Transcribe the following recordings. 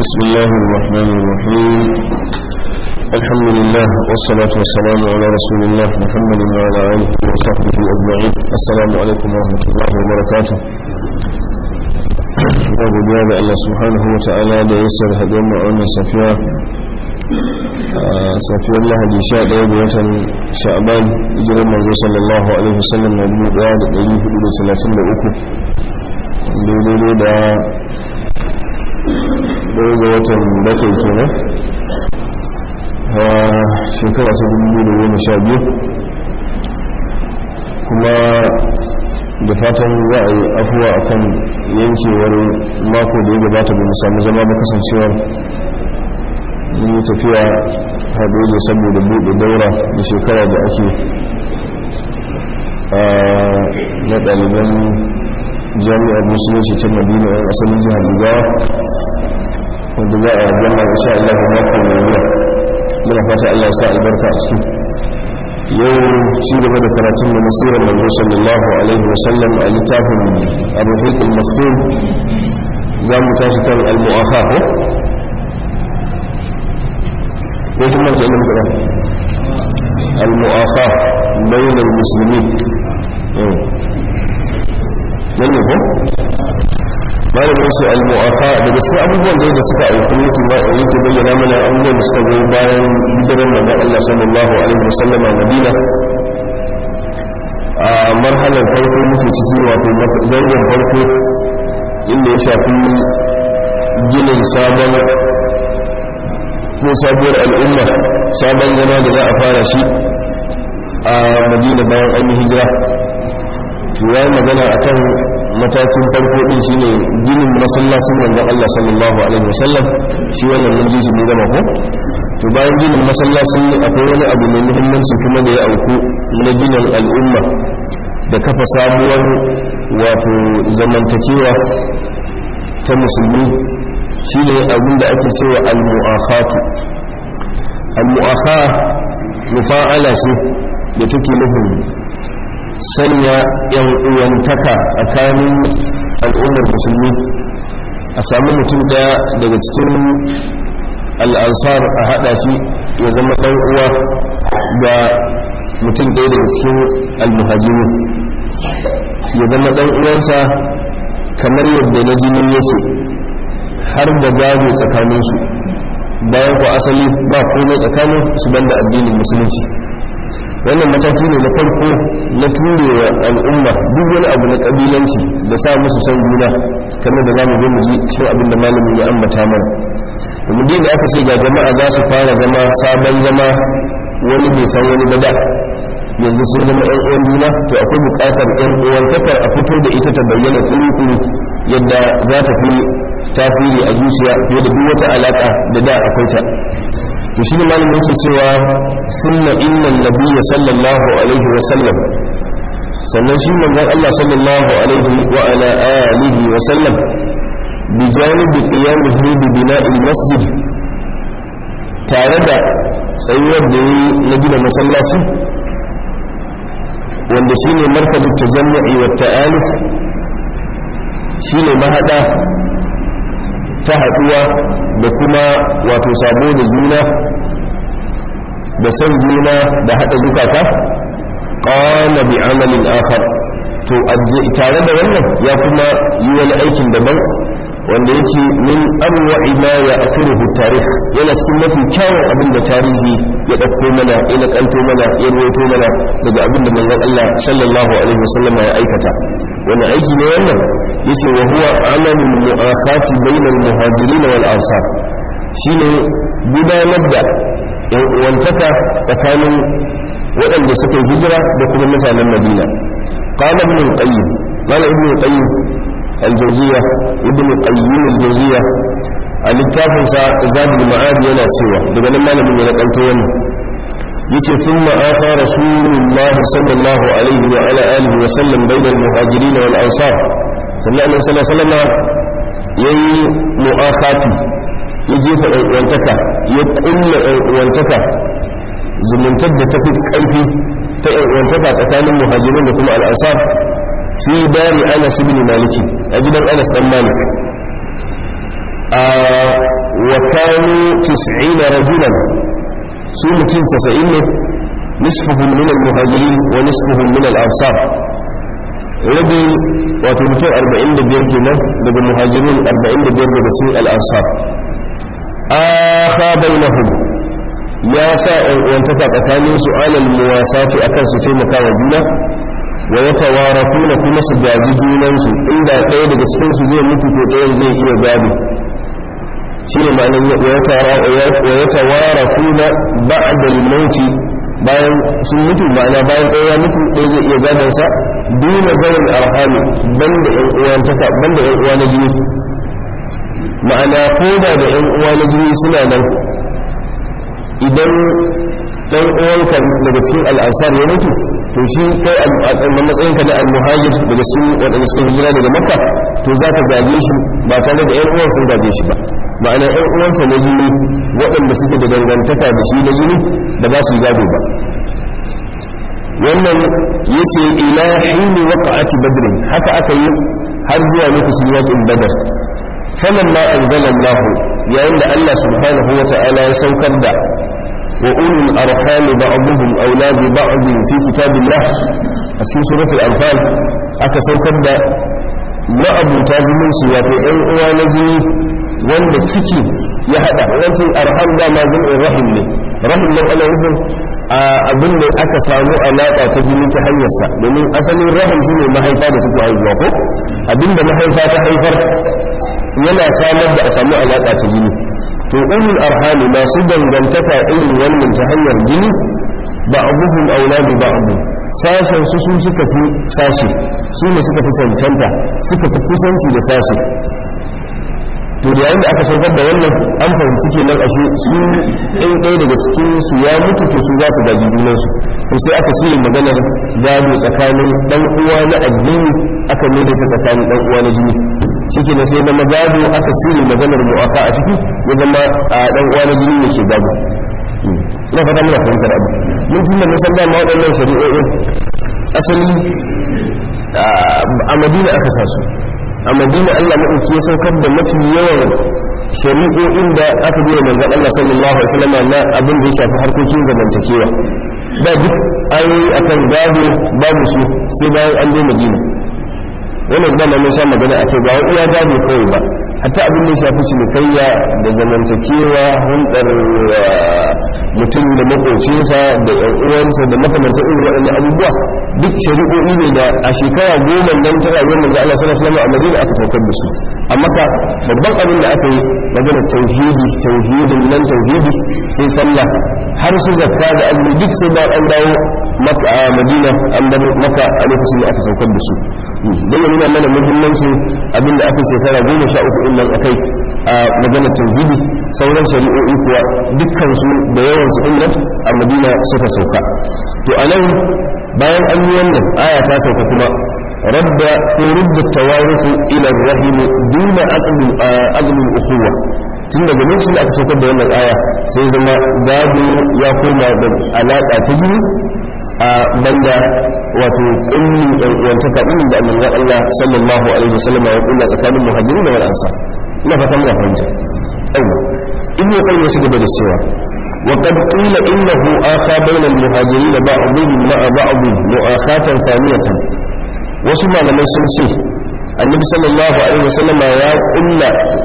بسم الله الرحمن الرحيم الحمد لله والصلاة والسلام على رسول الله محمد وعلى آله وصحبه أجمعين السلام عليكم ورحمة الله وبركاته babu biya da Allah subhanahu wa ta'ala da ya sar haɗin ma'aunin safiya safiyar lahadi sha ɗaya da watan sha'aban hijirar manzo sallallahu alaihi wasallam na dubu ɗaya da ɗari hudu da talatin da uku daidai da ɗaya ga watan bakwai kenan a shekara ta dubu da goma sha biyu kuma da fatan za a yi afuwa akan yankewar mako da ya gabata ba mu samu zama ba kasancewar yi tafiya haɗe saboda buɗe daura da shekara da ake na ɗaliban jami'ar musulunci ta madina yan asalin jihar bugawa wanda za a gama insha Allah mako mai zuwa muna fata Allah ya sa albarka a cikin yau ci gaba da karatun da nasirar manzo sallallahu alaihi wasallam a littafin ar-ruhiq al-maktum za mu tashi kan al-mu'akha ko ko kuma ke nan kada al-mu'akha bayin al-muslimin nan ne ko malamin su al-mu'akha daga cikin abubuwan da da suka auku yake ba yake bayyana mana abubuwan da suka goyi bayan hijirar manzon Allah sallallahu alaihi wasallam a Madina a marhalar farko muke ciki wato zangon farko inda ya shafi ginin sabon ko sabuwar al'umma sabon zama da za a fara shi a Madina bayan an yi hijira to ya magana akan matakin farko din shine ginin masallacin manzon Allah sallallahu alaihi wasallam shi wannan mun ji shi ne gama ko to bayan ginin masallaci akwai wani abu mai muhimmanci kuma da ya auku na ginin al'umma da kafa sabuwar wato zamantakewa ta musulmi shine abin da ake cewa al-mu'akhatu al-mu'akha mufa'ala ce da take nufin sanya yan uwantaka tsakanin al'ummar musulmi a sami mutum daya daga cikin al'ansar a hada shi ya zama dan uwa ga mutum daya daga cikin almuhajiru ya zama dan uwansa kamar yadda na jinin yake har da gado tsakaninsu bayan ku asali ba komai tsakanin su banda addinin musulunci wannan mataki ne na farko na turewa al'umma duk wani abu na kabilanci da sa musu san juna kamar da zamu zo mu ji cikin abin da malamin ya ambata mana domin da aka ce ga jama'a za su fara zama sabon zama wani bai san wani bada yanzu sun zama yan uwan juna to akwai buƙatar yan uwantakar a fito da ita ta bayyana kuru yadda za ta fi tasiri a zuciya fiye da duk wata alaƙa da da akwai ta to shi ne malamin yake cewa sunna innan nabiyya sallallahu alaihi wa sallam sannan shi manzon Allah sallallahu alaihi wa ala alihi wa sallam bi janibi qiyamihi bi bina'il masjid tare da tsayuwar da yi na gina masallaci wanda shine markazin tajammu'i wa ta'aluf shine mahada ta haɗuwa da kuma wato sabo da juna da san juna da haɗa zukata ƙana bi amalin akhar to tare da wannan ya kuma yi wani aikin daban wanda yake min arwa'i ma ya asiruhu tarih yana cikin mafi kyawun abin da tarihi ya ɗauko mana ya naƙalto mana ya ruwaito mana daga abin da manzon Allah sallallahu alaihi wasallam ya aikata wani aiki ne wannan yace wa huwa amalul mu'akhati bainal muhajirin wal ansar shine gudanar da yan uwantaka tsakanin waɗanda suka yi hijira da kuma mutanen Madina qala ibn qayyim qala ibn qayyim al-jawziyya ibn qayyim al-jawziyya a littafin sa zadul ma'ad yana cewa daga nan malamin ya nakalto wannan yace thumma afa rasulullah sallallahu alaihi wa ala alihi wa sallam bainal muhajirin wal ansar sannan annabi sallallahu alaihi wasallam yayi mu'akhati ya jefa ɗan uwantaka ya kulla ɗan uwantaka zumuntar da ta fi ƙarfi ta ɗan uwantaka tsakanin muhajirin da kuma al'ansar fi dari anas ibn maliki a gidan anas dan malik wa kanu 90 rajulan su mutum 90 ne nisfuhum min al-muhajirin wa nisfuhum min al-ansar rabi wato mutum 45 kenan daga muhajirin 45 daga cikin al-ansar akha bainahum ya sa ɗan uwantaka tsakanin su alal muwasati akan su taimaka wa juna wa ya tawarafuna kuma su gaji junansu inda ɗaya daga cikin su zai mutu to ɗayan zai iya gado shi ne ma'anar wa ya tawarafuna ba'da al-mauti bayan sun mutu ma'ana bayan ɗaya ya mutu ɗaya zai iya gadon sa duna zawon arhami banda ƴan uwantaka banda ƴan uwa na jini ma'ana koda da ƴan uwa na jini suna nan idan ɗan uwanka daga cikin al'asar ya mutu to shi kai a matsayin ka na al-muhajir daga cikin waɗanda suka hijira daga makka to za ka gaje shi ba tare da ƴan uwan sun gaje shi ba ma'ana ƴan uwansa na jini waɗanda suke da dangantaka da shi na jini da ba su gado ba wannan yace ila hini waqa'ati badr haka aka yi har zuwa lokacin yakin badar falamma anzala Allah yayin da Allah subhanahu wa ta'ala ya saukar da وأولو الأرحام بعضهم أولى ببعض في كتاب الله في سورة الأنفال أكسوكر دا ما أبو تازمين سواتي أن أوا نجني wanda ciki ya hada wancan arham da ma zan rahim ne rahim nan ana nufin abin da aka samu alaƙa ta jini ta hanyarsa domin asalin rahim shine mahaifa da take haihuwa ko abin da mahaifa ta haifar yana samar da a samu alaƙa ta jini to ulul arhami masu dangantaka irin wannan ta hanyar jini ba abubuwan auladu ba abu sashen su su suka fi sashi su ne suka fi cancanta suka fi kusanci da sashi to da yayin da aka saukar da wannan an fahimci kenan ashe su ɗin ɗaya daga cikin su ya mutu to su za su gaji junansu to sai aka ce maganar gado tsakanin ɗan uwa na addini aka mai ta tsakanin ɗan uwa na jini shi na sai zama gado aka cire maganar mu'asa a ciki ya zama a ɗan uwa na jini ne ke gado ina fata muna fahimtar abu mun tunda mun san dama waɗannan shari'o'in asali a madina aka sa su a madina allah maɗauki ya saukar da mafi yawan shari'o'in da aka biya manzan allah sallallahu alaihi wasallam na abin da ya shafi harkokin zamantakewa da duk ayoyi akan gado babu su sai bayan an je madina wannan dama mun sha magana a kai ba wai iya gado kawai ba hatta abin da ya shafi cinikayya da zamantakewa hulɗar mutum da makocinsa da yan uwansa da makamantar irin waɗannan abubuwa duk shari'o'i ne da a shekara goma nan ta rayuwar manzo Allah sallallahu alaihi wasallam a Madina aka saukar da su amma ka babban abin da aka yi magana tauhidi tauhidin nan tauhidi sai sallah har su zakka da azumi duk sai ba an dawo maka a Madina an bar maka a lokacin da aka saukar da su dan ya nuna mana muhimmancin abin da aka shekara goma sha uku din nan akai a magana tauhidi sauran shari'o'i kuwa dukkan su da yawan su din nan a Madina suka sauka to anan bayan an yi wannan aya ta sauka kuma rabba ko rubda tawarufu ila rahim duna aqli aqli ukhuwa tun daga lokacin da aka saukar da wannan aya sai zama gado ya koma da alaka ta jini a banda wato kullin yan uwantaka din da annabi Allah sallallahu alaihi wasallam ya kulla tsakanin muhajirin da wal ansar ina fata muna fahimta aiwa ibnu qayyim ya gaba da cewa وقد قيل إنه آخى بين المهاجرين بعضهم مع بعض مؤاخاة ثانية وسمع لما سنسي النبي صلى الله عليه وسلم يا قل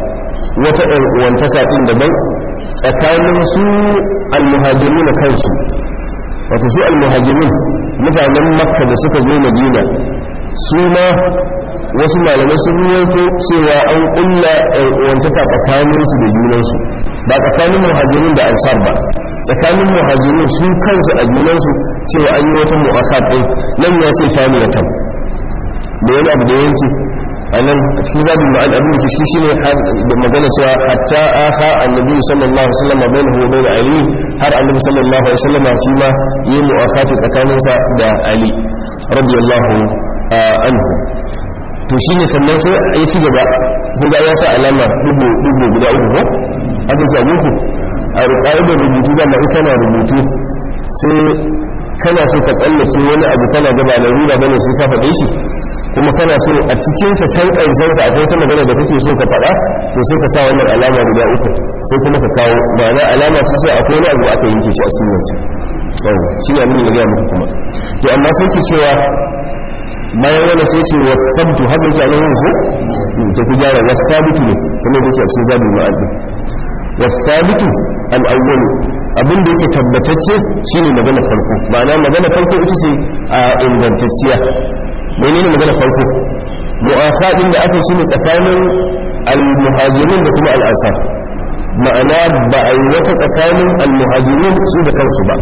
وانتكا إن دبن tsakanin su almuhajiruna kansu wato su almuhajirun mutanen makka da suka zo madina su ma wasu malamai sun ruwaito cewa an kulla wantaka tsakaninsu da junansu ba tsakanin muhajirin da ansar ba tsakanin muhajirin su kansu a junansu cewa an yi wata mu'akat ɗin nan ya ce famiyatan da wani abu da yanki a nan a cikin zabin ma'an abin da kishi shine da magana cewa hatta aha annabi sallallahu alaihi wasallam bainahu wa bain ali har annabi sallallahu alaihi wasallam shi ma yi mu'akhati tsakaninsa da ali radiyallahu anhu to shine sannan sai a yi gaba kuma ya sa alama dubu dubu guda uku ko haka ke muku a da rubutu da ma kana rubutu sai kana so ka tsallake wani abu kana gaba da ruda bane sai ka faɗe shi kuma kana so a cikinsa can ƙarshensa akwai wata magana da kake so ka faɗa to sai ka sa wannan alama guda uku sai kuma ka kawo ma'ana alama ce sai akwai wani abu aka yanke shi a cikin wancan yau shi ne abin da gaya muku kuma to amma sun ce cewa bayan wani sai ce wasabtu haka yake a nan yanzu ta ku gyara wasabitu ne kuma yake a cikin zabi ma'adi wasabitu al'awwal abin da yake tabbatacce shine magana farko ma'ana magana farko ita ce a ingantacciya menene magana farko mu'asa din da aka shine tsakanin al-muhajirin da kuma al-ansar ma'ana ba a yi wata tsakanin al-muhajirin su da kansu ba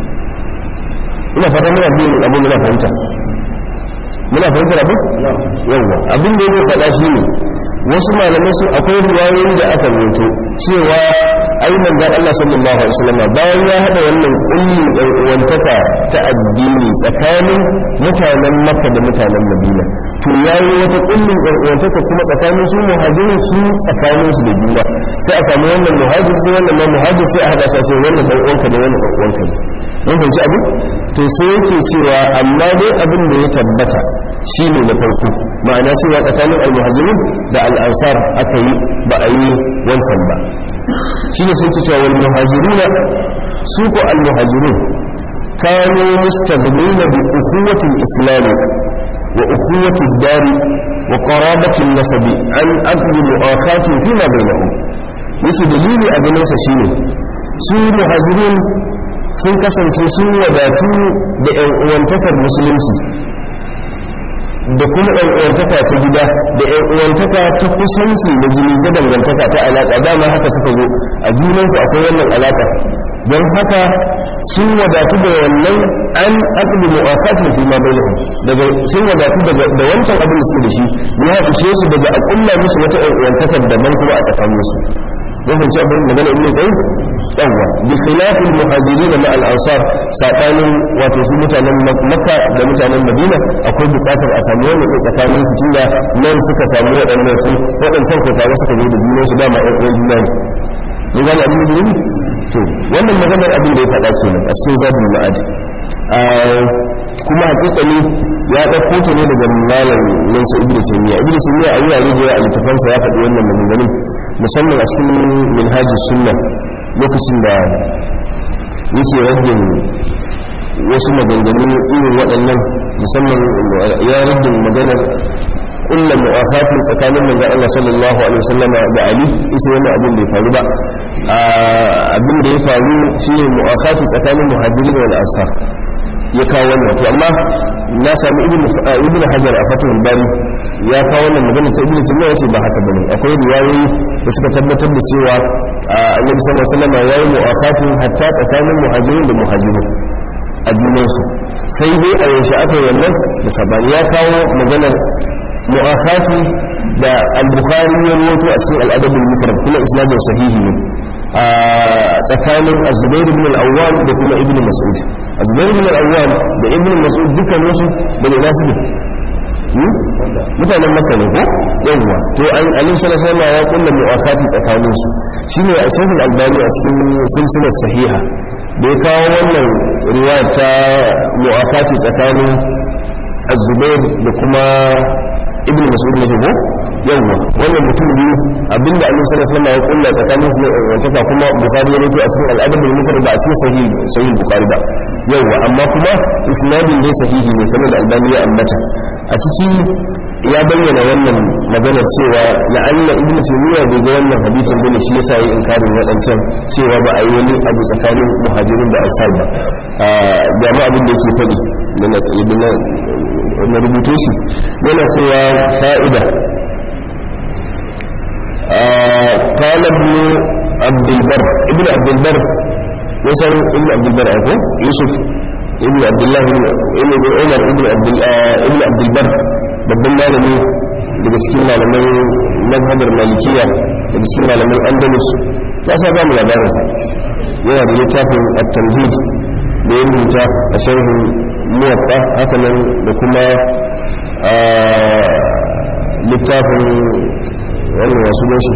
ina fata muna biyu abin muna fahimta muna fahimtar abin yawa abin da yake faɗa shi ne wasu malamai su akwai riwayoyi da aka rubuto cewa ai manzon Allah sallallahu alaihi wasallam bayan ya hada wannan kullin ɗan uwantaka ta addini tsakanin mutanen Makka da mutanen Madina to yayi wata kullin ɗan uwantaka kuma tsakanin su muhajirin su tsakanin su da juna sai a samu wannan muhajir sai wannan ma muhajir sai a hada su sai wannan ɗan uwanka da wannan ɗan uwanka ne mun fahimci abin to sai yake cewa amma dai abin da ya tabbata shine na farko ma'ana cewa tsakanin al-muhajirin da al-ansar aka yi ba a yi wancan ba shine sun ce cewa wal muhajiruna su ko al-muhajirun kanu mustaghnina bi ukhuwati al-islam wa ukhuwati ad-dar wa qarabati an-nasab an aqdi mu'akhati fi ma bainahum yace dalili a ganin sa shine su muhajirun sun kasance sun wadatu da ‘yan uwantakar musulunci da kuma ‘yan uwantaka ta gida da ‘yan uwantaka ta kusanci da jini ta dangantaka ta alaƙa dama haka suka zo a junansu akwai wannan alaƙa don haka sun wadatu da wannan an aqdi mu'afatin fi ma bainahum daga sun wadatu daga da wancan abin da suke da shi ya ishe su daga a kulla musu wata ‘yan uwantakar daban kuma a tsakaninsu mun ci abin magana ibn qayyim yawa bi khilaf al muhajirin ma al ansar sabanin wato su mutanen makka da mutanen madina akwai bukatar a samu wannan tsakanin su tunda nan suka samu waɗannan su waɗancan ko tare suka zo da junan su dama ɗan uwan juna ne mun gane abin da yi to wannan maganar abin da ya faɗa kenan a cikin zabul ma'ad kuma hakikani ya ɗauko ta ne daga malam nasa ibnu taymiya ibnu taymiya a wurare da a littafansa ya faɗi wannan maganganun musamman a cikin minhajus sunna lokacin da yake raddin wasu maganganu irin waɗannan musamman ya raddin maganar kulla mu'afatin tsakanin manzon Allah sallallahu alaihi wasallam da Ali isa wannan abin bai faru ba abin da ya faru shine mu'afati tsakanin muhajirin wal ansar ya kawo wannan to amma na sami ibn ibn hajar a fatul bari ya kawo wannan magana ta ibn taymiya yace ba haka bane akwai riwayoyi da suka tabbatar da cewa annabi sallallahu alaihi wasallam yayi mu'afatin hatta tsakanin muhajirin da muhajirin a junansu sai dai a yaushe aka yi wannan da sabani ya kawo maganar mu'afati da al-bukhari ya rawaito a cikin al-adab al-mufrad kuma isnadin sahihi ne a tsakanin az-zubair ibn al-awwal da kuma ibn mas'ud az-zubair ibn al-awwal da ibn mas'ud dukkan su da ina su mutanen makka ne ko yawwa to an alim sallallahu alaihi ya kulla mu'afati tsakanin su shine a shaykhul albani a cikin silsilar sahiha da ya kawo wannan riwaya ta mu'afati tsakanin az-zubair da kuma ibn mas'ud ne ko yawa wannan mutum biyu abinda annabi sallallahu alaihi wasallam ya kulla tsakanin su ne wacce kuma bukhari ya rawaito a cikin al-adab al-mufrad ba a cikin sahih sahih bukhari ba yawa amma kuma isnadin dai sahihi ne kamar da albani ya ambata a ciki ya bayyana wannan maganar cewa la'alla ibnu taymiya bai ga wannan hadisin bane shi yasa yi inkarin wadancan cewa ba a yi wani abu tsakanin muhajirin da ansar ba ga ma abin da yake faɗi na rubuto shi yana cewa fa'ida قال ابن عبد البر ابن عبد البر وصل ابن عبد البر أكو يوسف ابن عبد الله ابن عمر ابن عبد ابن عبد البر babban malami daga cikin malaman mazhabar malikiya daga cikin malaman andalus ya sa ba mu labarinsa yana da littafin at-tamhid da ya rubuta a sharhin muwatta hakanan da kuma littafin wannan wasu gashi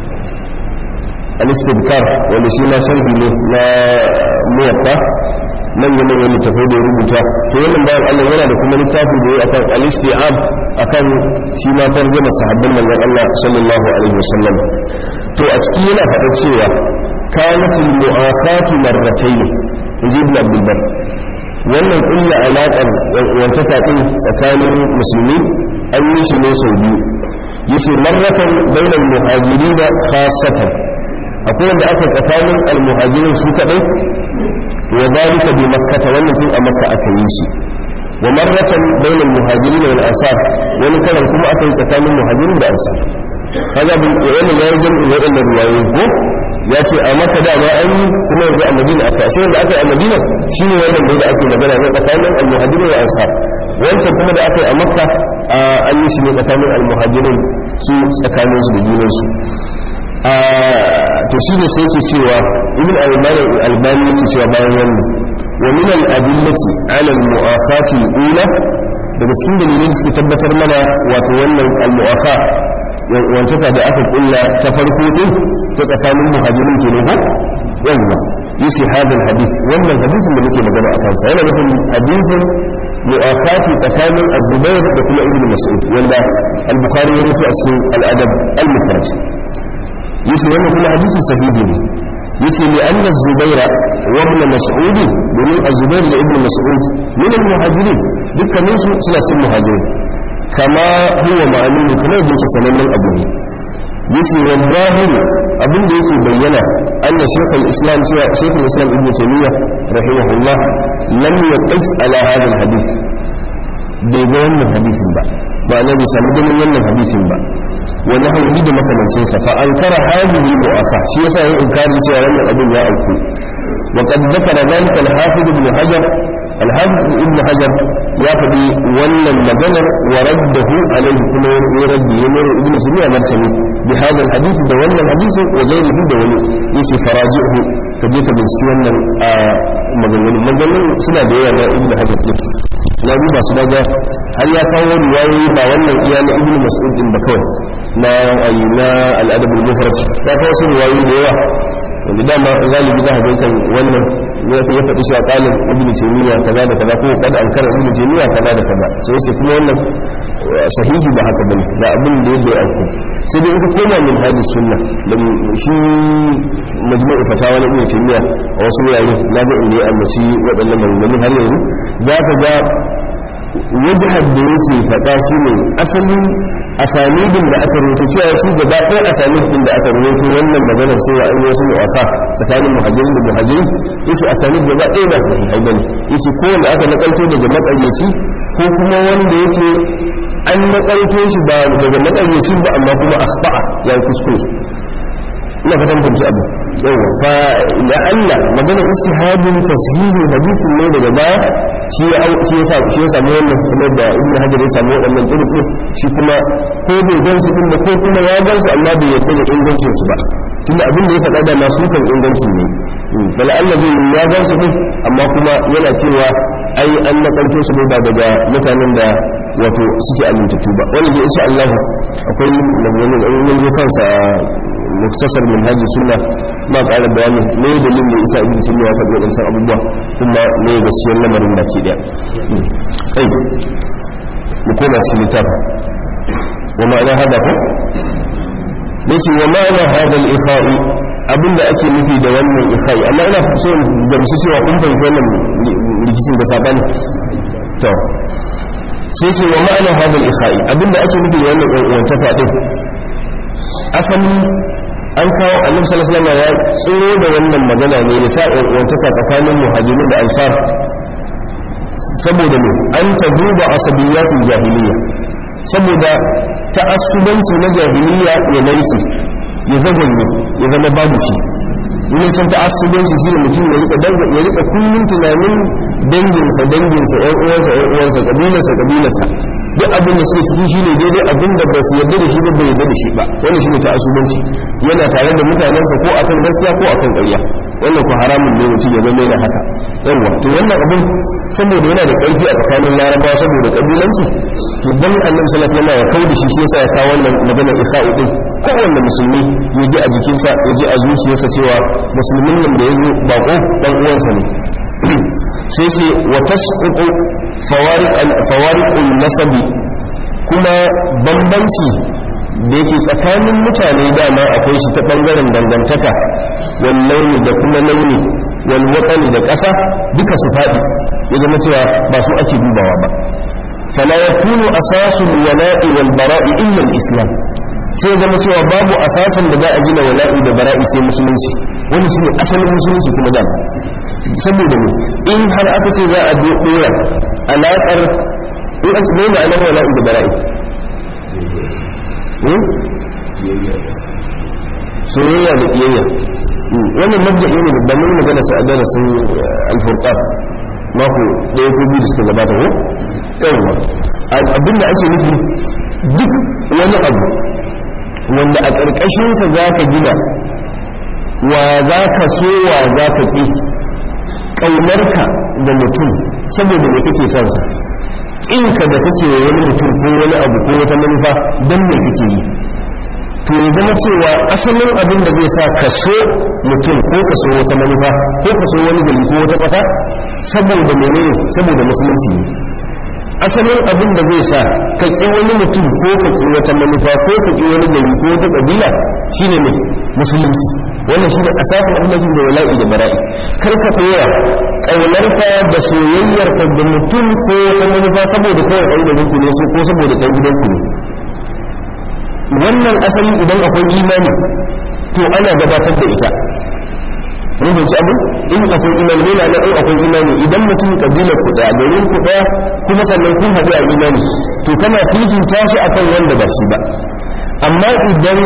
al-istidkar wanda shi ma sharhi ne na muwatta manyan manyan littafai da ya rubuta to wannan bayan Allah yana da kuma littafi da ya akan al-isti'ab akan shi ma tarjuma sahabban manzon Allah sallallahu alaihi wasallam to a ciki yana faɗa cewa kanatul mu'akhatu marratayn inji ibn abdul bar wannan kulla alaƙar wantaka ɗin tsakanin musulmi an yi shi ne sau biyu yace marratan bainal muhajirin khassatan akwai wanda aka tsakanin almuhajirin su kadai wa dalika bi makkah wannan tun a makka aka yi shi wa marratan bainal muhajirin wal ansar wani karan kuma aka yi tsakanin muhajirin da ansar kaga bin yana ya yi jami'in waɗannan ruwayoyi ko ya ce a maka da ma an yi kuma yanzu a madina aka ashe wanda aka yi a madina shine wannan da ake magana na tsakanin almuhajirin da ansar wancan kuma da aka yi a makka an yi shi ne tsakanin almuhajirin su tsakanin su da junansu to shi ne sai yake cewa ibn albani albani yake cewa bayan wannan wa min al-adillati ala al-mu'akhati al-ula daga cikin dalilin da suke tabbatar mana wato wannan al-mu'akha wantaka da aka kulla ta farko din ta tsakanin muhajirin ke ne ko yawa yasi hadal hadith wannan hadisin da muke magana a kansa yana nufin hadisin mu'akhati tsakanin az-zubair da kuma ibn mas'ud wanda al-bukhari ya rubuta a cikin al-adab al-mufrad yace wannan kuma hadisi sahihi ne yace li anna az-zubaira wa ibn mas'ud domin az-zubair da ibn mas'ud min al-muhajirin dukkanin su suna cikin muhajirin kama huwa ma'lum kamar da yake sanannen abu ne yace wa zahir abin da yake bayyana anna shaykh al-islam cewa shaykh al-islam ibn taymiyyah rahimahullah lam yaqif ala hadha al-hadith bai ga wannan hadisin ba ba na bai samu ganin wannan hadisin ba wani hanyoyi da makamancinsa fa an kara hadihi mu'asa shi yasa yin inkarin cewa wannan abin ya auku wa qad dhakara dhalika al-hafiz ibn hajar al-hafiz ibn hajar ya faɗi wannan maganar wa raddahu alayhi kuma ya raddi ya mura ibn sumiya martani bi hada al-hadith da wannan hadisi wa ghayrihi da wani yace faraji'u ka je ka binciki wannan maganganun maganganun suna da yawa na ibn hajar din na duba su daga har ya kawo riwayoyi ba wannan iya na ibn mas'ud din ba kawai na ayi na al'adab al-mufrad ya kawo su riwayoyi da yawa wanda dama galibi za a ga kan wannan ya faɗi shi a ƙalin ibn taymiya kaza da kaza ko kada an kara ibn taymiya kaza da kaza sai sai kuma wannan sahihi ba haka bane da abin da yadda ya auku sai dai ita koma min hadi sunna da shi majmu'u fatawa na ibn taymiya a wasu wurare na ga inda ya ambaci waɗannan maganganun har yanzu za ka ga wajihar da yake faɗa shi ne asalin asanidin da aka rubuta cewa shi gaba ɗaya asanidin da aka rubuta wannan maganar cewa an yi wasu mu'asa tsakanin muhajirin da muhajirin yace asanid gaba ɗaya ba sahihai bane yace ko wanda aka nakalto daga matsayyaci ko kuma wanda yake an nakalto shi ba daga matsayyaci ba amma kuma akhta'a ya kuskure ina fatan fahimci abu yawa fa la Allah magana istihadin tashihi hadisin ne daga baya shi ya shi ya sa shi ya samu wannan kuma da Ibn Hajar ya samu wannan turku shi kuma ko bai gan su din ko kuma ya gan su amma bai yarda da ingancin su ba tunda abin da ya faɗa da masu kan ingancin ne fala Allah zai ya gan su din amma kuma yana cewa ai an nakalto su ne ba daga mutanen da wato suke amintattu ba wanda dai insha Allah akwai maganganun an mun zo kansa muktasar manhaj sunna ma ƙara bayani me dalilin da isa ibn sunna ya faɗi waɗansan abubuwa kuma me gaskiyar lamarin da ke ɗaya kai mu koma cikin littafi wa ma'ana hada ko yace wa ma'ana hada al-ikha'i abinda ake nufi da wannan ikha'i amma ina so da musu cewa kun fahimci wannan rikicin da sabani to sai ce wa ma'ana hada al-ikha'i abinda ake nufi da wannan wantaka din asali an kawo annabi sallallahu alaihi wasallam ya tsoro da wannan magana ne da sa'in wantaka tsakanin muhajirin da ansar saboda ne an ta duba asabiyatul jahiliya saboda ta'assubanci na jahiliya ya narke ya zagonye ya zama babu shi ne sun ta'assubanci shi ne mutum ya rika danga ya rika kullun tunanin danginsa danginsa ƴan uwansa ƴan uwansa kabilarsa kabilarsa duk abin da suke ciki shine daidai abin da ba su yarda da shi ba bai yarda da shi ba wannan shine ta'assubanci yana tare da mutanensa ko akan gaskiya ko akan ƙarya wannan ko haramun ne mutum ya zama yana haka yawa to wannan abin saboda yana da ƙarfi a tsakanin larabawa saboda ƙabilanci to dan annabi sallallahu alaihi wasallam ya kai da shi shi yasa ya kawo wannan magana isa'u din kowanne musulmi ya ji a jikinsa ya ji a zuciyarsa cewa musulmin nan da ya zo bako dan uwansa ne sai sai wa tasqutu fawariqul nasabi kuma bambanci da yake tsakanin mutane dama akwai shi ta bangaren dangantaka wal launi da kuma launi wal watsani da ƙasa duka su faɗi ya zama cewa ba su ake dubawa ba fala yakunu asasul wala'i wal bara'i illa al-islam sai ya zama cewa babu asasin da za a gina wala'i da bara'i sai musulunci wani shine asalin musulunci kuma da saboda ne in har aka ce za a dora alaƙar in an tsaye da alaƙar wala'i da bara'i soyayya da ƙiyayya wannan mabda'i ne da mun magana sa a darasin alfurqan mako ɗaya ko biyu da suka gabata ko yawwa abinda ake nufi duk wani abu wanda a ƙarƙashinsa za ka gina wa za ka so wa za ka ƙi ƙaunarka da mutum saboda me kake son sa ƙinka da kake wani mutum ko wani abu ko wata manufa don me kake yi to ya zama cewa asalin abin da zai sa ka so mutum ko ka so wata manufa ko ka so wani gari ko wata ƙasa saboda menene saboda musulunci ne asalin abin da zai sa ka ƙi wani mutum ko ka ƙi wata manufa ko ka ƙi wani gari ko wata ƙabila shine ne musulunci wannan shine asasin abin da da wala'i da bara'i kar ka tsaya ƙaunarka da soyayyarka da mutum ko wata manufa saboda kawai ɗan garin ku ne su ko saboda ɗan gidan ku ne wannan asali idan akwai imani to ana gabatar da ita mun fahimci abu in akwai imani ne na in akwai imani idan mutum kabilar ku daya garin ku daya kuma sannan kun haɗu a imani to kana fifita shi akan wanda ba shi ba amma idan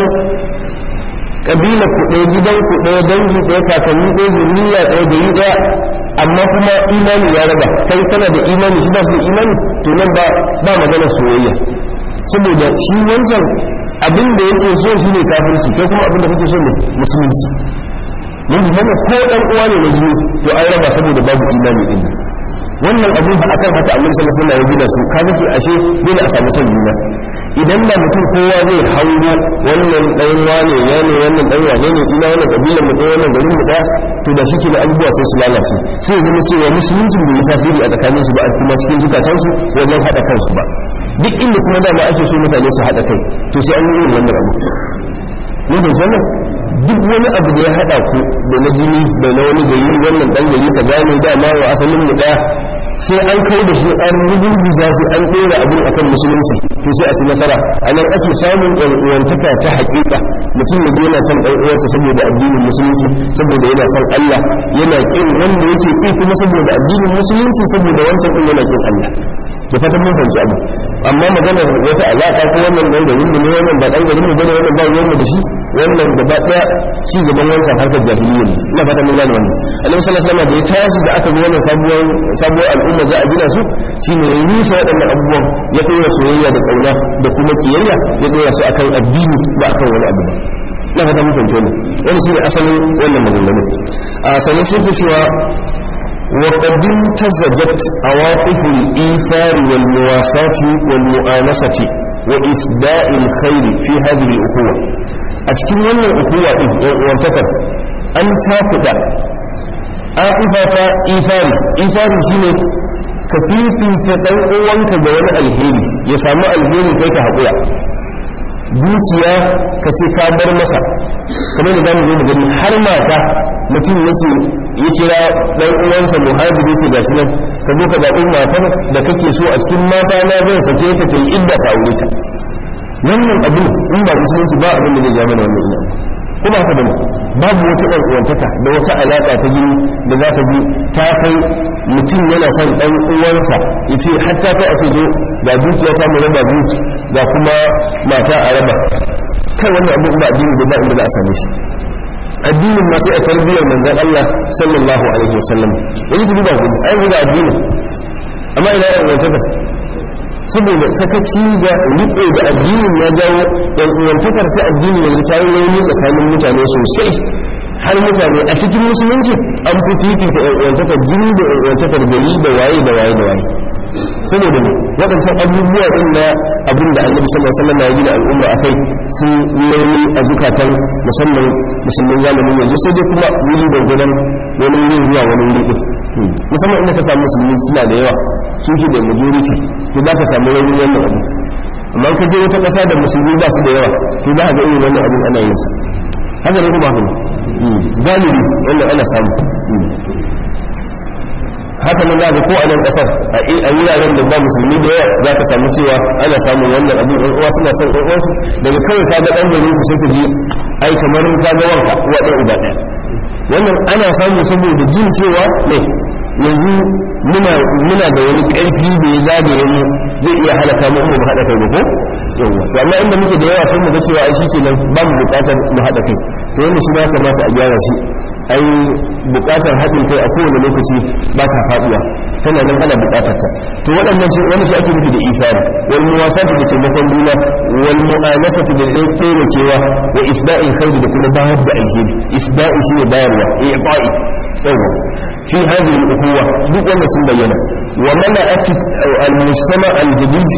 kabilar ku ɗaya gidan ku ɗaya dangi ɗaya kakanni ɗaya zuriya ɗaya gari ɗaya amma kuma imani ya raba kai kana da imani shi ba su da imani to nan ba ba magana soyayya saboda shi wancan abin da yake so shi ne kafirci kai kuma abin da kake so ne musulunci mun ji mana ko dan uwa ne na jini to an raba saboda babu imani din wannan abin ba akan haka annabi sallallahu alaihi wasallam ya gina su ka nake ashe dole a samu son juna idan da mutum kowa zai hango wannan dan wane ya ne wannan dan wane ne ina wannan kabilan mu wannan garin mu daya to da shike da abubuwa sai su lalace sai ya zama cewa musulunci bai yi tasiri a tsakanin su ba a kuma cikin zukatansu wajen hada kansu ba duk inda kuma dama ake so mutane su hada kai to sai an yi irin wannan abu mun fahimci wannan duk wani abu da ya hada ku da na jini da na wani gari wannan dan gari ka zane dama wa asalin mu daya sai an kai da shi an rugurguza su an ɗora abin akan musulunci to sai a ci nasara a nan ake samun uwantaka ta haƙiƙa mutum ya yana son ɗan uwarsa saboda addinin musulunci saboda yana son Allah yana ƙin wanda yake ƙi kuma saboda addinin musulunci saboda wancan ɗin yana ƙin Allah da fatan mun fahimci abu amma maganar wata alaƙa ko wannan ɗan garin mu ne wannan ba ɗan garin mu bane wannan ba ruwan mu da shi wannan gaba ɗaya ci gaban wancan harkar jahiliyya ne ina fatan mun gane wannan annabi sallallahu alaihi wasallam da ya tashi da aka ga wannan sabuwar sabuwar al'umma za a gina su shine ya rusa waɗannan abubuwan ya ɗora soyayya da ƙauna da kuma kiyayya ya ɗora su akan addini ba akan wani abu ba na fata mun fahimci wannan wani shine asalin wannan maganganu a sanin sun fi cewa وقد امتزجت عواطف الإيثار والمواساة والمؤانسة وإسداء الخير في هذه الأخوة أتكلم من الأخوة وانتكر أن تاخد آئفة إيثار إيثار شيء كفيفي تدعوانك جوان الهيري يسامى الهيري كيك حقويا zuciya ka ce ka bar masa kamar da zamu zo mu gani har mata mutum yace ya kira dan uwansa muhajiri ce gashi nan ka zo ka zaɓi matar da kake so a cikin mata na zan sake ta ta yi idda ka aure ta wannan abin in ba musulunci ba abin da zai ja mana wannan ina kuma haka bane babu wata ɗan uwantaka da wata alaƙa ta jini da za ka ji ta kai mutum yana son ɗan uwansa ya ce hatta kai a ce zo ga dukiya ta mu raba biyu ga kuma mata a raba kai wannan abin ba addini da ba inda za a same shi addinin ma sai a tarbiyyar manzon Allah sallallahu alaihi wasallam wani gudu ba gudu ai gudu addini amma ina yan uwantaka saboda sakaci da riƙe da addinin ya jawo yan uwantakar ta addini yanzu ta yi rauni tsakanin mutane sosai har mutane a cikin musulunci an fi fifita yan uwantakar jini da yan uwantakar gari da waye da waye da waye saboda ne waɗancan abubuwa ɗin na abin da annabi sallallahu alaihi wasallam ya gina al'umma akai sun launi a zukatan musamman musulmin zamanin yanzu sai dai kuma wuri da gudan wani wuri zuwa wani wuri ɗin musamman inda ka samu musulmi suna da yawa su ke da majority to za ka samu raunin wannan abu amma ka je wata ƙasa da musulmi ba su da yawa to za ka ga irin wannan abin ana yin sa haka ne kuma haka ne galibi wannan ana samu haka nan zaka ko a nan kasar a wuraren da ba musulmi da yawa za ka samu cewa ana samun wannan abin ɗan uwa suna son ɗan uwansu daga kawai ka ga ɗan gari ku sai ku ji ai kamar ka ga wanka uwa ɗan uba ɗaya wannan ana samu saboda jin cewa ne yanzu muna muna da wani ƙarfi da ya zagaye mu zai iya halaka mu mu haɗa kai da ko yawa to amma inda muke da yawa sai mu ga cewa ai shikenan ba mu buƙatar mu haɗa kai to wannan shi ya kamata a gyara shi ai bukatar haɗin kai a kowane lokaci ba ta faɗuwa tana nan ana bukatar ta to waɗannan shi wani shi ake nufi da ifari wal muwasatu da taimakon juna wal mu'anasatu da ɗaya tsere cewa wa isda'in khairi da kuma bayar da alheri isda'i shi ne bayarwa i'ta'i yawa fi hadhihi al-ukhuwa duk wannan sun bayyana wa mana'at al-mujtama al-jadid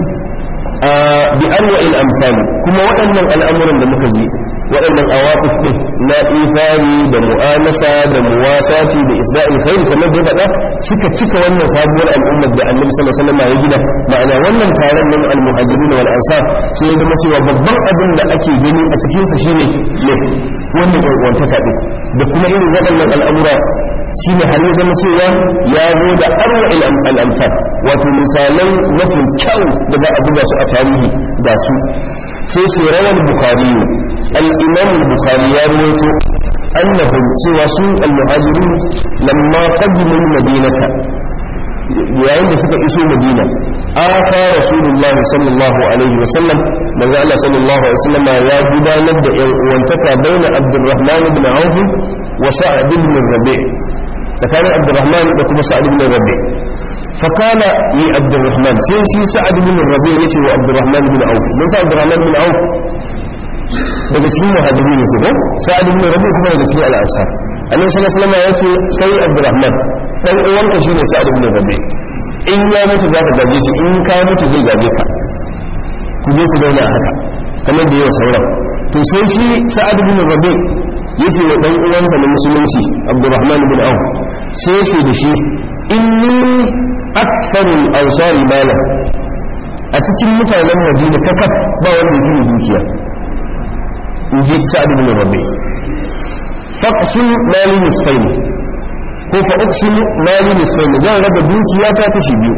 bi anwa'il amthal kuma waɗannan al'amuran da muka ji waɗannan awaqif ɗin na ifari da mu'anasa da muwasati da isda'il khair kamar da faɗa suka cika wannan sabuwar al'ummar da annabi sallallahu alaihi wasallam ya gina ma'ana wannan taron nan al-muhajirin wal ansar sai ya zama cewa babban abin da ake gani a cikin sa shine ne wannan ɗan'uwantaka ɗin da kuma irin waɗannan al'amura shine har ya zama cewa ya zo da arwa'il al-amsal wato misalai mafi kyau da za a buga su a tarihi da su sai su rawar bukhari al-imam al-bukhari ya rawaito annahum cewa su al-muhajirin lamma qadimu madinata yayin da suka iso madina aka rasulullah sallallahu alaihi wa sallam manzo Allah sallallahu alaihi wa sallam ya gudanar da yan uwantaka baina abdurrahman ibn auf wa sa'd ibn rabi' tsakanin abdurrahman da kuma sa'd ibn rabi' فقال لعبد الرحمن سيسي سعد بن الربيع يسي وعبد الرحمن بن عوف من سعد الرحمن بن عوف daga cikin muhajirin ne kuma sa'ad ibn rabi kuma daga cikin al-ansar annabi sallallahu alaihi wasallam ya ce kai abdurrahman dan uwanka shine sa'ad ibn rabi in ya mutu za ka gaje shi in ka mutu zai gaje ka ku je ku zauna haka kamar da yawa sauran to sai shi sa'ad ibn rabi yace wa dan uwansa na musulunci abdurrahman ibn auf sai yace da shi inni aktharul ansari malan a cikin mutanen madina kakaf ba wanda yake dukiya in ji sa'ad ibn rabi faqsim mali nisfaini ko fa uqsim mali nisfaini zan raba dukiya ta kashi biyu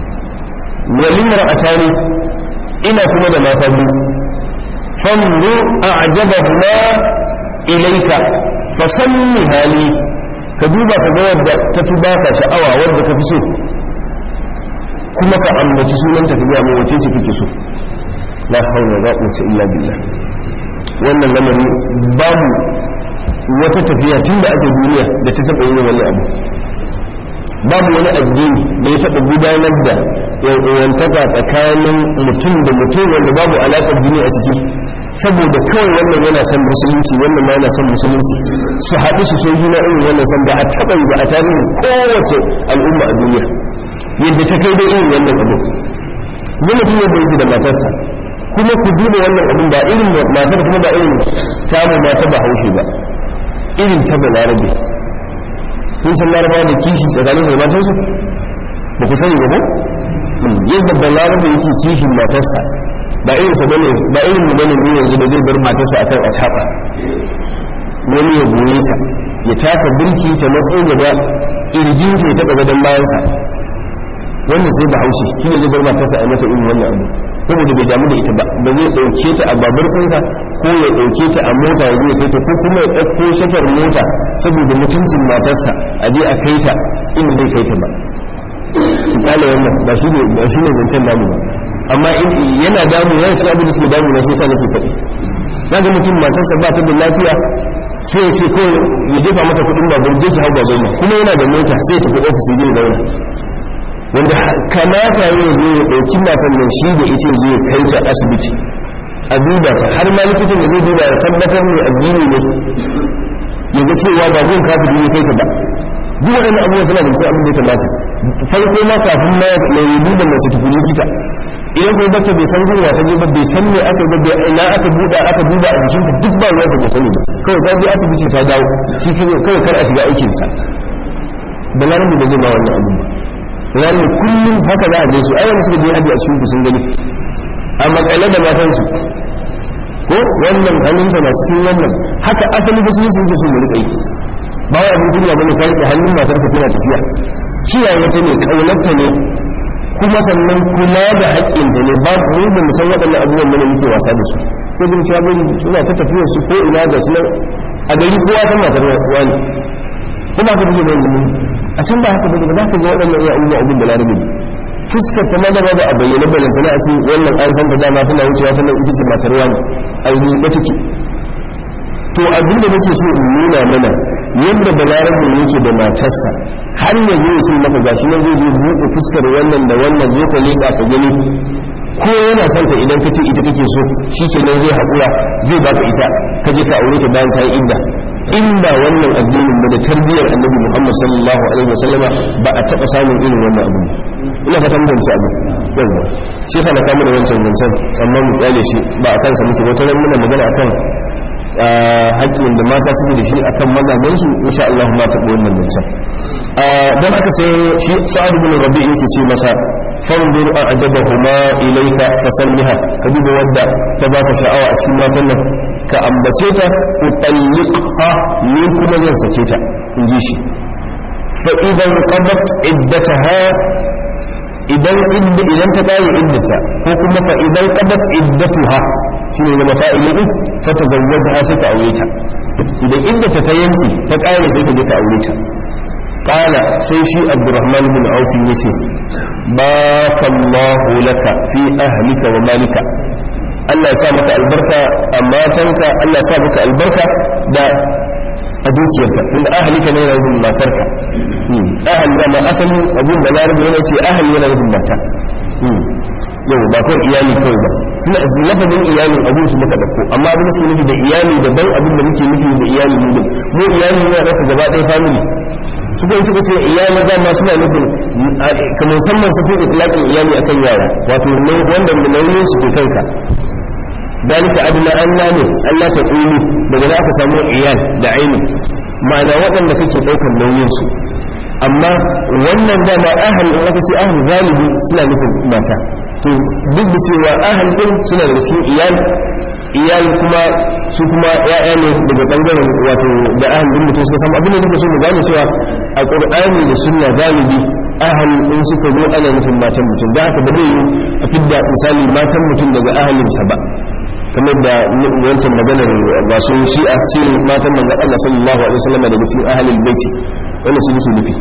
walin ra'atani ina kuma da mata biyu fanzu a'jabahuma ilayka fasammi hali ka duba ka ga wadda ta fi baka sha'awa wadda ka fi so kuma ka ambaci sunanta ka gaya mai wace ce kake so la haula za quwwata illa billah wannan lamari babu wata tafiya tun da aka duniya da ta taɓa yin wani abu babu wani addini da ya taɓa gudanar da yan'uwantaka tsakanin mutum da mutum wanda babu alaƙar jini a ciki saboda kawai wannan yana son musulunci wannan ma yana son musulunci su haɗu su so juna irin wannan san da a taɓa yi ba a tarihin kowace al'umma a duniya yadda ta kai da irin wannan abu ne mutum ya bai da matarsa kuma ku duba wannan abin ba irin matar kuma ba irin tamu mata ba haushe ba irin ta ba larabe kun san larabawa da kishi tsakanin su da matarsu ba ku sani ba ko yadda ba larabe yake kishin matarsa ba irin sa bane ba irin mu bane ne yanzu da zai bar matarsa akan a chaba wani ya goye ta ya taka birki ta matsayin gaba irjin ta taba gadon bayansa wannan sai ba haushi shi ne zai bar matarsa a mata irin wannan abu saboda bai damu da ita ba ba zai dauke ta a babur ɗinsa ko ya dauke ta a mota ya zai kai ta ko kuma ya ɗauko shafar mota saboda mutuncin matarsa a je a kai ta inda zai kai ta ba kala wannan ba shi ne ba shi ne zancen damu ba amma yana damu yana shi abin da suke damu na sai sa nake faɗi zaga mutum matarsa ba ta da lafiya sai ya ce ko ya jefa mata kuɗin babur je ki hau babur kuma yana da mota sai ya tafi ofis ya je zauna wanda kamata yi ya zo ya ɗauki matan nan shi da ita zai kai ta asibiti a duba ta har ma likitan da zai duba ya tabbatar mai addini ne ya ga cewa ba gun kafin ne kai ta ba duk waɗannan abubuwa suna da abin da ya kamata farko ma kafin ma mai duba mace tafi likita idan kuma bata bai san gun wata ba bai san me aka ba ina aka buɗa aka duba a jikinta duk ba ruwansa bai sani ba kawai ta je asibiti ta dawo shi kawai kar a shiga aikinsa da larabi da zai ba wannan abin ba larabi kullum haka za a je su ayyana suka je haji a cikin sun gani a makale da matansu ko wannan hannunsa na cikin wannan haka asali musulunci yake so mu rika yi ba wai abin duniya bane kai da hannun matar ka tana tafiya kiyaye ta ne kaunarta ne kuma sannan kula da haƙƙinta ne ba mu da mu san waɗannan abubuwan mana muke wasa da su sai bin cewa bin suna ta tafiya su ko ina da su a gari kowa ta matar wani kuma ka buge mai a can ba haka ba za ka ga waɗannan iya abubuwa abin da larabi fuskar ta ma gaba da a bayyana balanta na a ce wannan an san ta dama tana wucewa tana ita ce matar wani aini ba take to abin da nake so in nuna mana yadda balarabe yake da matarsa har ya zo sun maka gashi nan zai je buɗe fuskar wannan da wannan zo ka leƙa ka gani ko yana son ta idan ka ce ita kake so shi ke nan zai haƙura zai baka ita ka je ka aure ta bayan ta yi idda inda wannan addinin ba da tarbiyyar annabi muhammad sallallahu alaihi wasallama ba a taɓa samun irin wannan abu ina fatan da wancan abu yawa shi yasa na kama da wancan wancan amma mu tsale shi ba a kansa muke wata ran muna magana akan haƙƙin da mata suke da shi akan mazajensu insha Allah ma taɓa wannan wancan dan aka sai shi sa'ad bin rabi yake ce masa fanzur a ajabahuma ilayka fasalliha ka duba wadda ta baka sha'awa a cikin matan nan ka ambace ta utalliqha ni kuma zan sake ta in ji shi fa idan qadat iddataha idan idda idan ta kare iddata ko kuma fa idan qadat iddatuha shine da mafa'ili din fa tazawwaja sai ka aure ta idan iddata ta yanki ta kare sai ka je ka aure ta qala sai shi abdurrahman bin auf yace bakallahu laka fi ahlika wa malika Allah ya sa maka albarka a matanka Allah ya sa maka albarka da a dukiyarka tunda ahalika ne yana nufin matarka ahal da ma asalin abin da larabi yana ce ahal yana nufin mata yau ba kawai iyali kawai ba suna lafazin iyalin abin su muka dauko amma abin su nufi da iyali daban abin da muke nufi da iyali mu din mu iyali ne ɗauka gaba ɗaya family su kuma suka ce iyali ba ma suna nufin kamar musamman su fi itlaqin iyali akan yara wato wanda nauyin su ke kanka dalika adna an ne Allah ta ƙulu daga za ka samu iyal da aini ma'ana waɗanda kake ɗaukar nauyinsu amma wannan dama ahal in aka ce ahal galibi suna nufin mata to duk da cewa ahal ɗin suna da cikin iyal iyal kuma su kuma ya'ya ne daga ɓangaren wato da ahal ɗin mutum suka samu abin da nake so mu gane cewa a ƙur'ani da sunna galibi ahal in suka zo ana nufin matan mutum da haka ba zai yi a fidda misali matan mutum daga ahalinsa ba kamar da wancan maganar masu shi'a ce matan manzon Allah sallallahu alaihi wasallam daga cikin ahlul baiti wannan su nufi nufi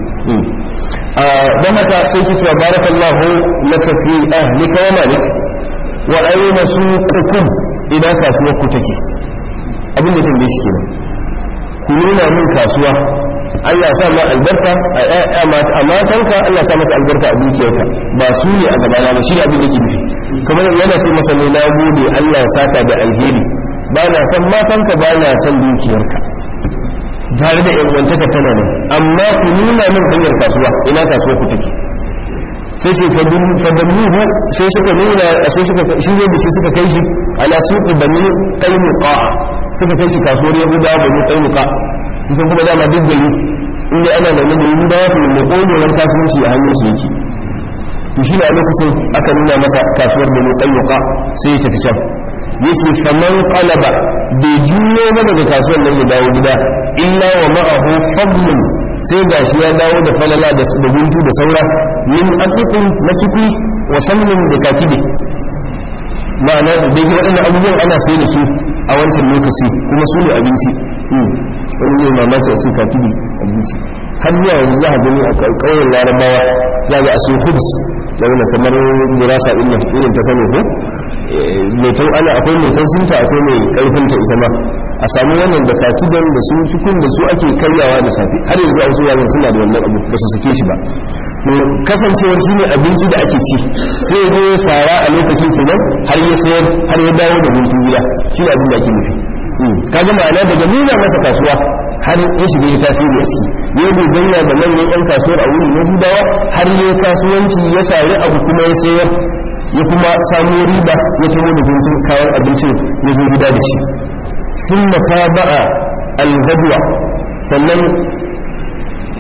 dan haka sai ki cewa barakallahu laka fi ahlika wa malik wa ayyuna suqukum idan kasuwar ku take abin da tambaye shi kenan ku nuna min kasuwa Allah sa ma albarka a matanka Allah sa maka albarka a dukiyarka ba su ne a gabana ba shi ne abin da ke nufi kamar yana sai masa ne na gode Allah ya saka da alheri ba na san matanka ba na san dukiyarka tare da yanwantaka tana nan amma ku nuna min hanyar kasuwa ina kasuwa ku take sai ce fadammuhu sai suka nuna sai suka shi ne da shi suka kai shi ala suqi bani qaynuqa suka kai shi kasuwar yahudawa bani qaynuqa kusan kuma dama duk gari inda ana da nuna yi da wafi mai ƙogewar kasuwanci a hannun su yake to shi a lokacin aka nuna masa kasuwar da mutan yuka sai ya tafi can yace faman qalaba bai juyo ba daga kasuwar nan ya dawo gida illa wa ma'ahu fadlun sai gashi ya dawo da falala da guntu da saura min aqiqin na cikui wa samnin da katibi ma'ana da yake waɗannan abubuwan ana sai da su a wancan lokaci kuma su ne abinci wani ne mamaki a ce katibi abinci har zuwa yanzu za a gani a ƙauyen larabawa za ga a su hubs da wani kamar gurasa ɗin nan irin ta kano ko metan ana akwai metan sinta akwai mai ƙarfinta ita ma a samu wannan da katiban da su cikin da su ake karyawa da safe har yanzu a wasu yaran suna da wannan abu ba su sake shi ba kasancewar shi ne abinci da ake ci sai ya zo sara a lokacin kenan har ya sayar har ya dawo da guntun gida shi ne abin da ake nufi kaga ma'ana daga nuna masa kasuwa har ya shiga ya tasiri a ciki ya gogayya da manyan yan kasuwar a wurin yahudawa har ya kasuwanci ya sari abu kuma ya sayar ya kuma samu riba ya taho da guntun kayan abincin ya zo gida da shi sun mata ba'a al sannan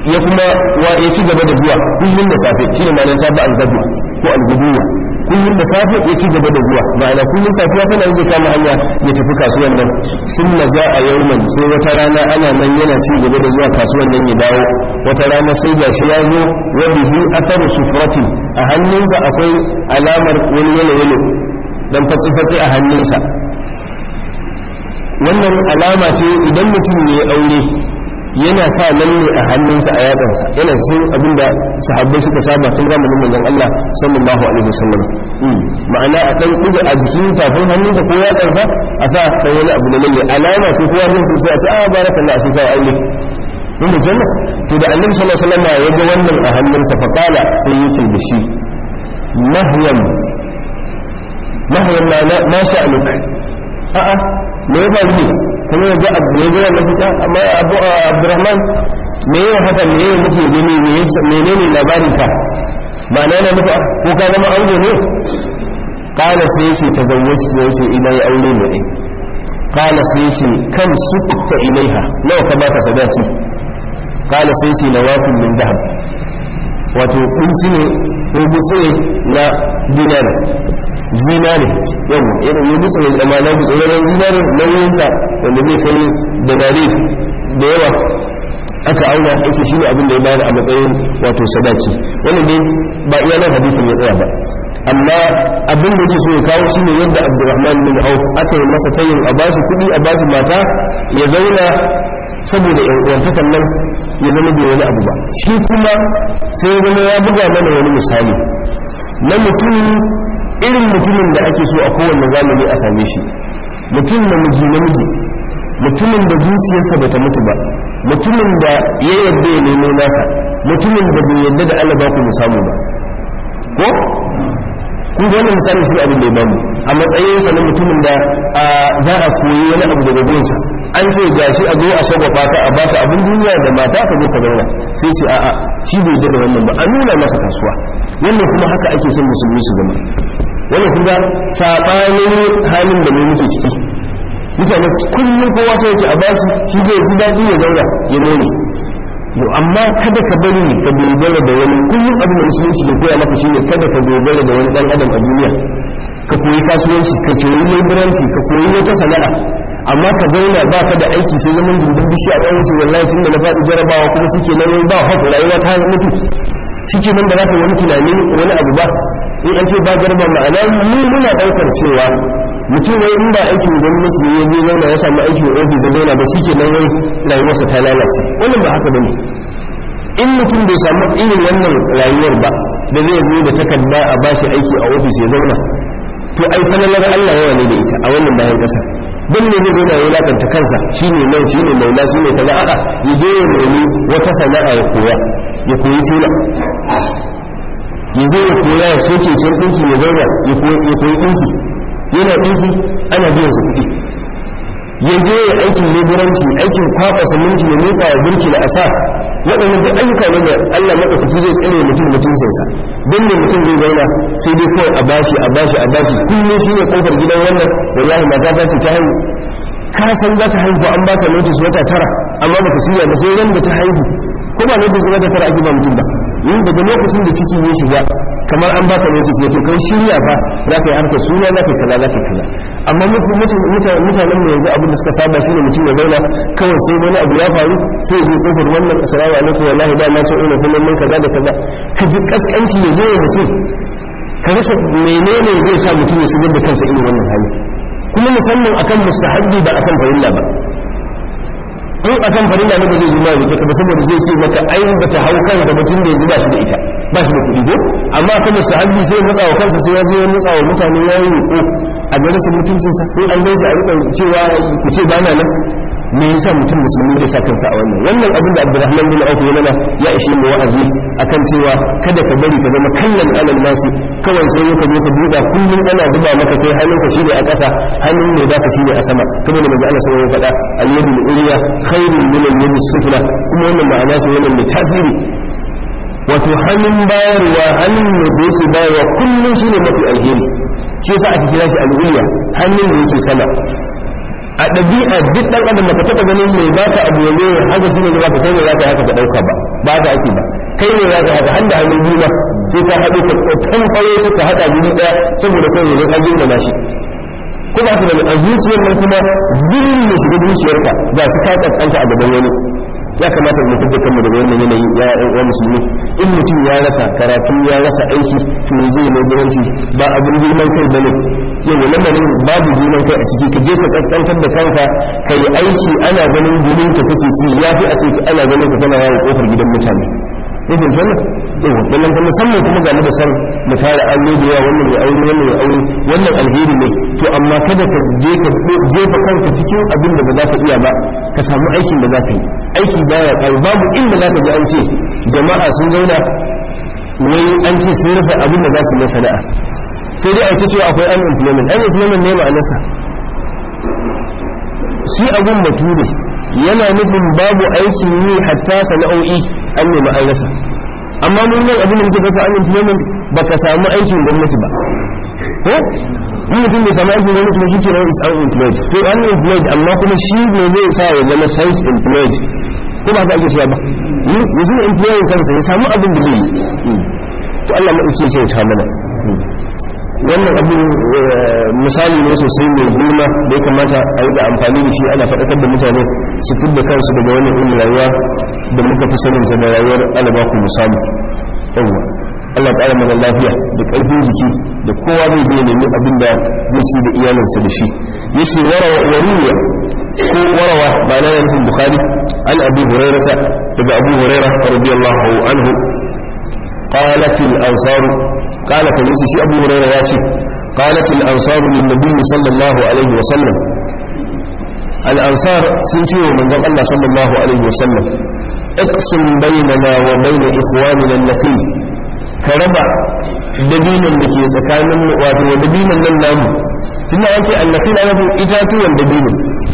ya kuma wa ya ci gaba da zuwa kullum da safe shine ma'anar ta ba al-gadu ko al-guduwa kullum da safe ya ci gaba da zuwa ma'ana kullum safiya tana zai kama hanya ya tafi kasuwan nan sun na za a yauman sai wata rana ana nan yana ci gaba da zuwa kasuwan nan ya dawo wata rana sai ga shi ya zo wa bihi atharu sufratin a hannunsa akwai alamar wani yalo yalo dan fatsi fatsi a hannunsa wannan alama ce idan mutum ne aure yana sa lalle a hannunsa a yatsansa yana cikin abin da sahabbai suka saba tun zamanin manzon Allah sallallahu alaihi wasallam ma'ana a dan diga a jikin tafin hannunsa ko yatsansa a sa dan wani abu da lalle alama ce kowa zai sai a ce a barakallahu sai kai aure mun da janna to da annabi sallallahu alaihi wasallam ya ga wannan a hannunsa fa kala sai ya ce da shi mahyan mahyan ma sha'anuka a'a me ya faru ne kuma ya ga abu ya gina masu can amma abu abdurrahman me ya haka me ya muke gani mene ne labarin ka ma'ana na nufa ko ka zama ango ne kala sai shi ta zawwaci ta yace ina ya aure ne ɗin kala sai shi kan sukta ilaiha nawa ka bata sadaki kala sai shi na wafin min zahab wato kunci ne ko gutse na dinari zinare yau irin yi dutse da mana dutse wajen zinare nauyinsa wanda zai kai da dare da yawa aka auna yake shi ne abin da ya bayar a matsayin wato sadaki wannan dai ba iya nan hadisin ya tsaya ba amma abin da yake so ya kawo shi ne yadda abdurrahman bin auf aka yi masa tayin a bashi kuɗi a bashi mata ya zauna saboda yan uwantakan nan ya zama bai wani abu ba shi kuma sai ya zama ya buga mana wani misali na mutum irin mutumin da ake so a kowane zamani a same shi mutum namiji namiji mutumin da zuciyarsa ba ta mutu ba mutumin da ya yadda ya nemo nasa mutumin da bai yadda da Allah ba ku mu samu ba ko kun ga wannan misali shi abin da ya bamu a matsayin sa na mutumin da za a koyi wani abu daga gurinsa an ce gashi a zo a shagwaba ka a baka abin duniya da mata ka zo ka zauna sai ce a'a shi bai yadda da wannan ba a nuna masa kasuwa wannan kuma haka ake son musulmi su zama wannan kuma sabanin halin da mu muke ciki mutane kullum kowa sai yake a basu shi zai ji daɗi ya zauna ya nome yau amma kada ka bari ka dogara da wani kullum abin da musulunci ke koya maka shine kada ka dogara da wani dan adam a duniya ka koyi kasuwanci ka koyi leburanci ka koyi wata sana'a amma ka zauna ba ka da aiki sai zaman dindin bishi a ɗan wallahi tun da na faɗi jarabawa kuma suke nan ba haka rayuwa ta mutu suke nan da za ka wani tunani wani abu ba in an ce ba jarba ma'ana mu muna ɗaukar cewa mutum wai in ba aikin gwamnati ne ya je zauna ya samu aikin ofis ya zauna ba shi ke nan wai rayuwarsa ta lalace wannan ba haka bane in mutum bai samu irin wannan rayuwar ba da zai zo da takarda a bashi aiki a ofis ya zauna to ai falalar Allah yawa ne da ita a wannan bayan ƙasa don ne zai zauna ya lakanta kansa shine nan shine maula shine kaza a'a ya je ya nemi wata sana'a ya koya ya koyi tela ya zo ya koya ya soke can ɗinki ya zauna ya koyi ɗinki yana ɗinki ana biyan su kuɗi ya je ya aikin leburanci aikin kwaɓa saminci ya miƙa wa burki da asa waɗannan duk ayyuka ne da Allah maɗaukaki zai tsare mutum mutuncinsa don ne mutum zai zauna sai dai kawai a bashi a bashi a bashi kullum shi ne ƙofar gidan wannan wallahi mata ta ce ta haihu ka san za ta haihu an baka notice wata tara amma baka shirya ba sai ran da ta haihu ko ba notice wata tara ake ba mutum ba yin daga lokacin da ciki ya shiga kamar an baka notice ya to kai shirya fa za ka yi harkar suna za ka yi kaza za ka yi kaza amma mutanen mu yanzu abin da suka saba shine mutum ya zauna kawai sai wani abu ya faru sai zo kofar wannan assalamu alaikum wallahi da na ce ina sunan mun kaza da kaza ka ji kaskanci ya zo wa mutum ka rasa menene zai sa mutum ya shigar da kansa irin wannan hali kuma musamman akan mustahabbi ba akan farilla ba in akan farilla ne ba zai yi mai ba saboda zai ce maka ai ba ta hau kansa mutum da yanzu ba shi da ita ba shi da kuɗi ko amma akan mustahabbi sai matsa wa kansa sai ya je ya matsa wa mutane ya yi ko a gare su mutuncinsa ko an gaisa a rika cewa ku ce ba na nan me yasa mutum musulmi da sa kansa a wannan wannan abin da Abdurrahman bin Auf ya mana ya ishe mu wa'azi akan cewa kada ka bari ka zama kallon alal nasi kawai sai ka zo ka buɗa kullum ana zuba maka kai hannun ka shine a ƙasa hannun ne baka shine a sama kuma da manzo Allah sai ya faɗa al-yadu al-ulya khairun min al-yadi sufla kuma wannan ma'ana sai wannan mai tasiri wato hannun bayarwa hannun da yake bayarwa kullum shine mafi alheri shi yasa aka kira shi al-ulya hannun da yake sama a ɗabi'a duk ɗan adam baka taɓa ganin mai baka abu yanzu haka shi ne da baka kai ne zaka haka ka ɗauka ba ba ka ake ba kai ne zaka haka handa hannun biyu ba sai ka haɗu ka tan fare su ka haɗa guri ɗaya saboda kai ne ka girma shi ko ba ka da a zuciyar nan kuma zirin ne shiga zuciyarka ga su ka kaskanta a gaban wani ya kamata mu fitar kanmu daga wannan yanayi ya ya musulmi in mutum ya rasa karatu ya rasa aiki to zai ne guranci ba abin girman kai bane yau lamarin babu girman kai a ciki ka je ka kaskantar da kanka ka yi aiki ana ganin gurin ka kake ci ya fi a ce ana ganin ka kana yawo kofar gidan mutane nufin wannan yawa wannan ta musamman kuma ga da san mu tare aure da yawa wannan ya aure wannan ya aure wannan alheri ne to amma kada ka je ka jefa kanka cikin abin da ba za ka iya ba ka samu aikin da za ka yi aiki baya kai babu inda za ka ji an ce jama'a sun zauna wai an ce sun rasa abin da za su na sana'a sai dai a ta cewa akwai unemployment unemployment ne ma'anarsa shi abun bature yana nufin babu aikin yi hatta sana'o'i an nemi an rasa amma mun nan abin da muke fata unemployment baka samu aikin gwamnati ba ko in mutum bai samu aikin gwamnati ba shi ke nan is unemployed to unemployed amma kuma shi ne zai sa ya zama self employed ko ba ka ake cewa ba yanzu ne employing kansa ya samu abin da zai yi to Allah ma ce ce ta mana wannan abin misali ne sosai mai girma da ya kamata a yi da amfani da shi ana faɗakar da mutane su fidda kansu daga wannan irin rayuwa da muka fi sanin ta da rayuwar alabaku misali yawwa Allah ƙara mana lafiya da ƙarfin jiki da kowa zai je nemi abin da zai ci da iyalinsa da shi yace warawa wariya ko warawa ba na yanzu bukhari an abu hurairata daga abu hurairah radiyallahu anhu قالت الأنصار قالت الناس شيء أبو هريرة ياتي قالت الأنصار للنبي صلى الله عليه وسلم الأنصار سنشي من ذلك الله صلى الله عليه وسلم اقسم بيننا وبين إخواننا النخيل كربع دبينا لكي تكامل واتي ودبينا للنام ثم أنت النخيل أنا إتاتي والدبينا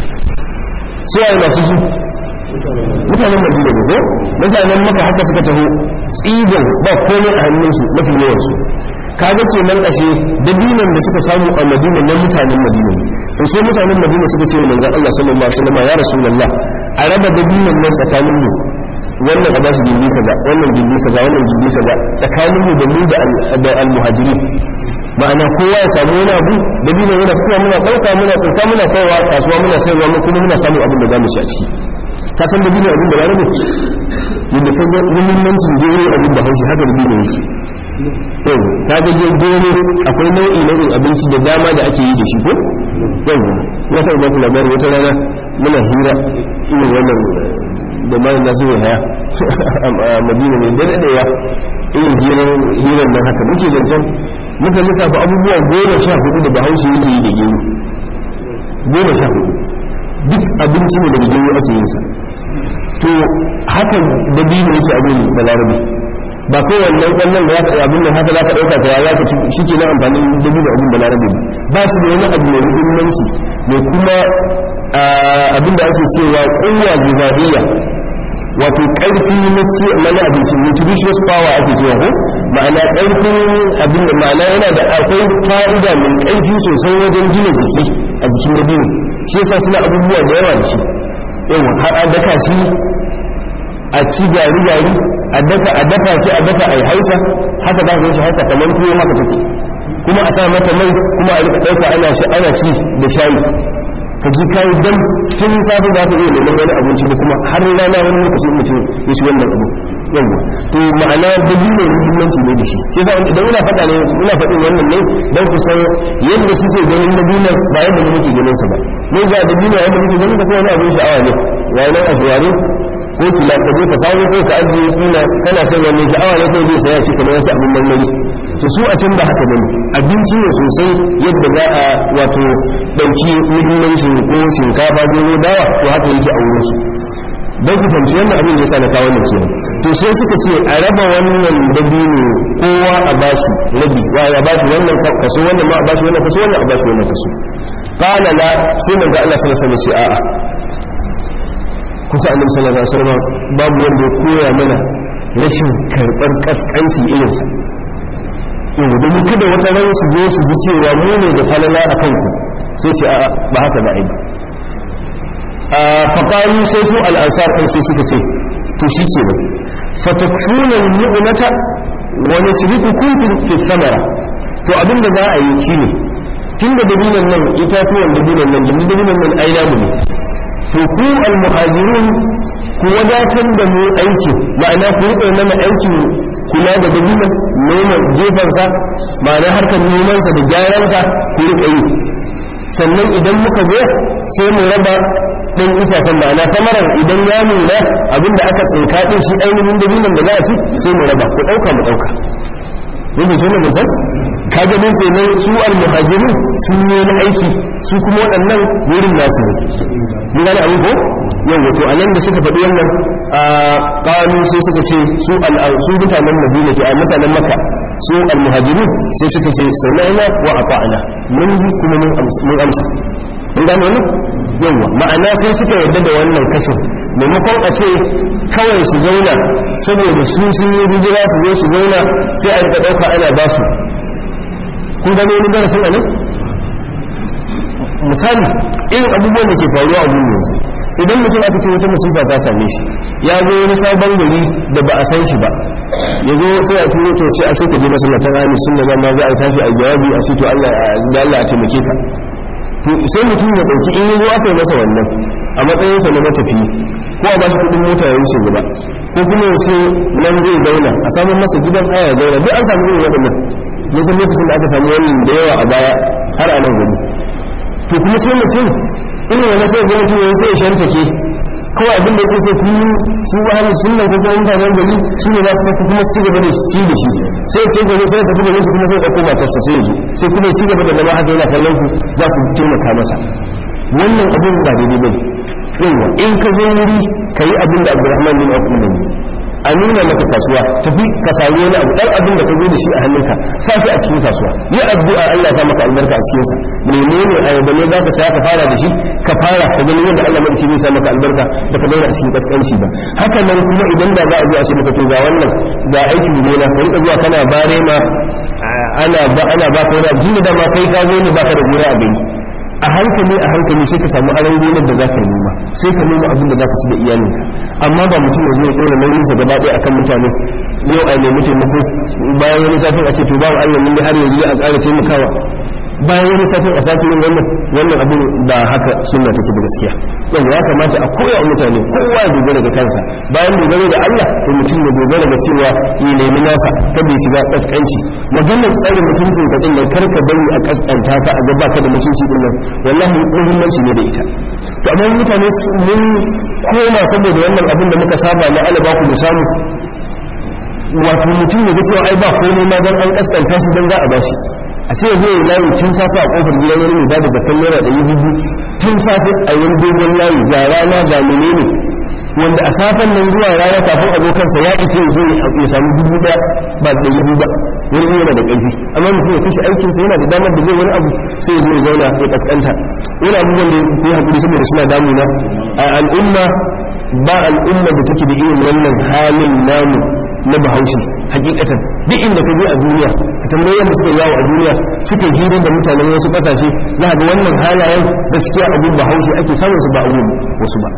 سؤال ما سجو mutanen madina ne ko mutanen maka haka suka taho tsidan ba komai a hannunsu mafi yawansu kaga ce nan ashe dabinan da suka samu a madina na mutanen madina ne to sai mutanen madina suka ce manzon Allah sallallahu alaihi wasallam ya rasulullah a raba dabinan nan tsakanin mu wannan a bashi gindi kaza wannan gindi kaza wannan gindi kaza tsakanin mu da mu da al-muhajirin ma'ana kowa ya samu wani abu dabinan yana kuma muna dauka muna tsinka muna kaiwa kasuwa muna sayarwa mu kuma muna samun abin da zamu ci a ciki ka san dabino abin da rarrabe yadda ka ga muhimmancin gero abin da haushi haka dabino yake yau ka ga gero akwai nau'i nau'in abinci da dama da ake yi da shi ko yau wata ba ku labari wata rana muna hira irin wannan da mai na zuwa haya a madina mai da daɗewa irin hirar nan haka muke zancen muka lissafa abubuwa goma sha hudu da bahaushe yake yi da gero goma sha hudu duk abinci ne daga gero ake yin sa to haka dabino yake abin da larabi ba kai wannan kwallon da ya kai abin da haka za ka ɗauka ka ya ka shi ke na amfanin dabino abin da larabi ba su da wani abu mai muhimmanci mai kuma abin da ake cewa ƙuwa gizariya wato ƙarfi na ci mana abinci nutritious power ake cewa ko ma'ana ƙarfin abin da ma'ana yana da akwai fa'ida mai ƙarfi sosai wajen gina jiki a jikin dabino shi yasa suna abubuwa da yawa da shi yawa har a daka shi a ci gari gari a dafa a dafa shi a dafa a yi haisa haka za ka yi shi haisa kamar tuwo haka take kuma a sa mata mai kuma a rika ɗauka ana shi ana ci da shayi ka ji kayi dan tun safe za ka iya neman wani abinci da kuma har rana wani lokaci mutum ya shi wannan abu yawa to ma'ana dalilin muhimmanci ne da shi shi yasa idan ina faɗa ne ina faɗin wannan ne dan ku san yadda suke ganin dabina ba yadda ne muke ganin sa ba mun ga dabina yadda muke ganin sa ko wani abin sha'awa ne wai nan aswari ko kila ka je ka samu ko ka ajiye kila kana son wani sha'awa ne ko zai saya ci kamar wasu abin marmari to su a can ba haka bane abinci ne sosai yadda za a wato dauki muhimmancin ko shinkafa ko dawa to haka yake a wurin su don ku fahimci wannan abin da yasa na kawo wannan kenan to sai suka ce a raba wannan dabino kowa a bashi rabi wa ya bashi wannan kaso wannan ma a bashi wannan kaso wannan a bashi wannan kaso qala la sai manzo Allah sallallahu alaihi wasallam ce a'a kusa annabi sallallahu alaihi wasallam babu wanda ya koya mana rashin karɓar kaskanci irinsa yau domin kada wata ran su zo su ji cewa mu ne da falala a kanku sai ce a ba haka ba ai ba faƙaru sai su al'ansar ɗin sai suka ce to shi ke nan fatakfunan mu'unata wani shiriku kumfin fi samara to abin da za a yi shi ne tun da dabinan nan itatuwan dabinan nan domin dabinan nan ai namu ne to ku almuhajirun ku wadatar da mu aiki ma'ana ku riƙe mana aikin kula da dabinan noma gefensa ma'ana harkar nomansa da gyaransa ku riƙe yi sannan idan muka zo sai mu raba ɗin itacen ma'ana samarar idan ya nuna abinda aka tsinka ɗin shi ainihin dabinan da za a ci sai mu raba ku ɗauka mu ɗauka rubin shi ne mutum kaga din ce nan su almuhajiru sun yi na aiki su kuma waɗannan wurin nasu ne mun gane abin ko yau wato a nan da suka faɗi wannan a ƙanu sai suka ce su su mutanen madina ke a mutanen maka su almuhajiru sai suka ce sami'na wa ata'na mun ji kuma mun amsa mun gane wannan yawa ma'ana sai suka yarda da wannan kashin maimakon a ce kawai su zauna saboda su sun yi hijira su zo su zauna sai a rika ɗauka ana ba su kun gano wani darasin a nan misali irin abubuwan da ke faruwa a gun yanzu idan mutum aka ce wata musifa ta same shi ya zo wani sabon gari da ba a san shi ba ya zo sai a turo to sai a sai ka je masallatan rami sun da ma za a tashi a jawabi a ce to Allah da Allah a taimake ka sai mutum ya ɗauki in yi aka yi masa wannan a matsayinsa na matafi ko a bashi kudin mota ya wuce gaba ko kuma ya ce nan zai dauna a samun masa gidan haya ya dauna duk an samu irin waɗannan musan lokacin da aka samu wannan da yawa a baya har a nan gani to kuma sai mutum irin wani sai ga mutum ya sai ya shantake kawai abin da yake sai kullum su ahli sunna ko kuma mutanen gari su ne za su tafi kuma su gaba da ci da shi sai ya ce gari sai ya tafi gari su kuma sai ya ɗauko matarsa sai ya ji sai kuma ya ci gaba da zama haka yana kallon ku za ku taimaka masa wannan abin ba daidai bane yawa in ka zo wuri ka yi abin da abdurrahman bin auf ne a nuna maka kasuwa tafi ka sami wani abu dan abin da ka zo da shi a hannunka sa shi a cikin kasuwa yi addu'a Allah ya sa maka albarka a cikin sa menene ayaba ne za ka saya ka fara da shi ka fara ka gani yadda Allah madauki zai sa maka albarka da ka daura a cikin kaskanci ba haka nan kuma idan da za a zo a ce maka to ga wannan ga aikin gona ka rika zuwa kana bare ma ana ba ana ba ka wani abu da ma kai ka zo ne baka da gona a gari a hankali a hankali sai ka samu aron gonar da za ka noma sai ka noma abin da za ka ci da iyalinka amma ba mutum ya zo ya ɗora nauyinsa gaba ɗaya akan mutane yau a nemi taimako bayan wani satin a ce to babu allah mun har yanzu a ƙara taimakawa bayan wani satin a sati yin wannan wannan abin ba haka sunna take da gaskiya yau ya kamata a koya wa mutane kowa ya dogara da kansa bayan dogaro da Allah to mutum ya dogara da cewa ya nemi nasa kada ya shiga kaskanci maganar tsare mutuncin ka din nan kar ka bari a kaskanta ka a ga baka da mutunci din nan wallahi muhimmanci ne da ita to amma mutane mun koma saboda wannan abin da muka saba na alaba ku mu samu wato mutum ya ga cewa ai ba komai ma dan an kaskanta shi dan za a bashi a ce zai layi tun safe a kofar gidan wani mai bada zakan naira ɗari biyu tun safe a yin dogon layi ga rana ga menene wanda a safen nan zuwa rana kafin abokansa ya isa ya zo ya samu dubu ɗaya ba da ɗari biyu ba wani yana da ƙarfi amma mutum ya kashe aikinsa yana da damar da zai wani abu sai ya zo ya zauna ya kaskanta wani abubuwan da ya haƙuri saboda suna damuna a al'umma ba al'umma da take da irin wannan halin namu na bahaushe hakikatan duk inda ka je a duniya ka tambayi yadda suka yawo a duniya suke hira da mutanen wasu kasashe za ga wannan halayen gaskiya abun bahaushe ake samun su ba a wasu ba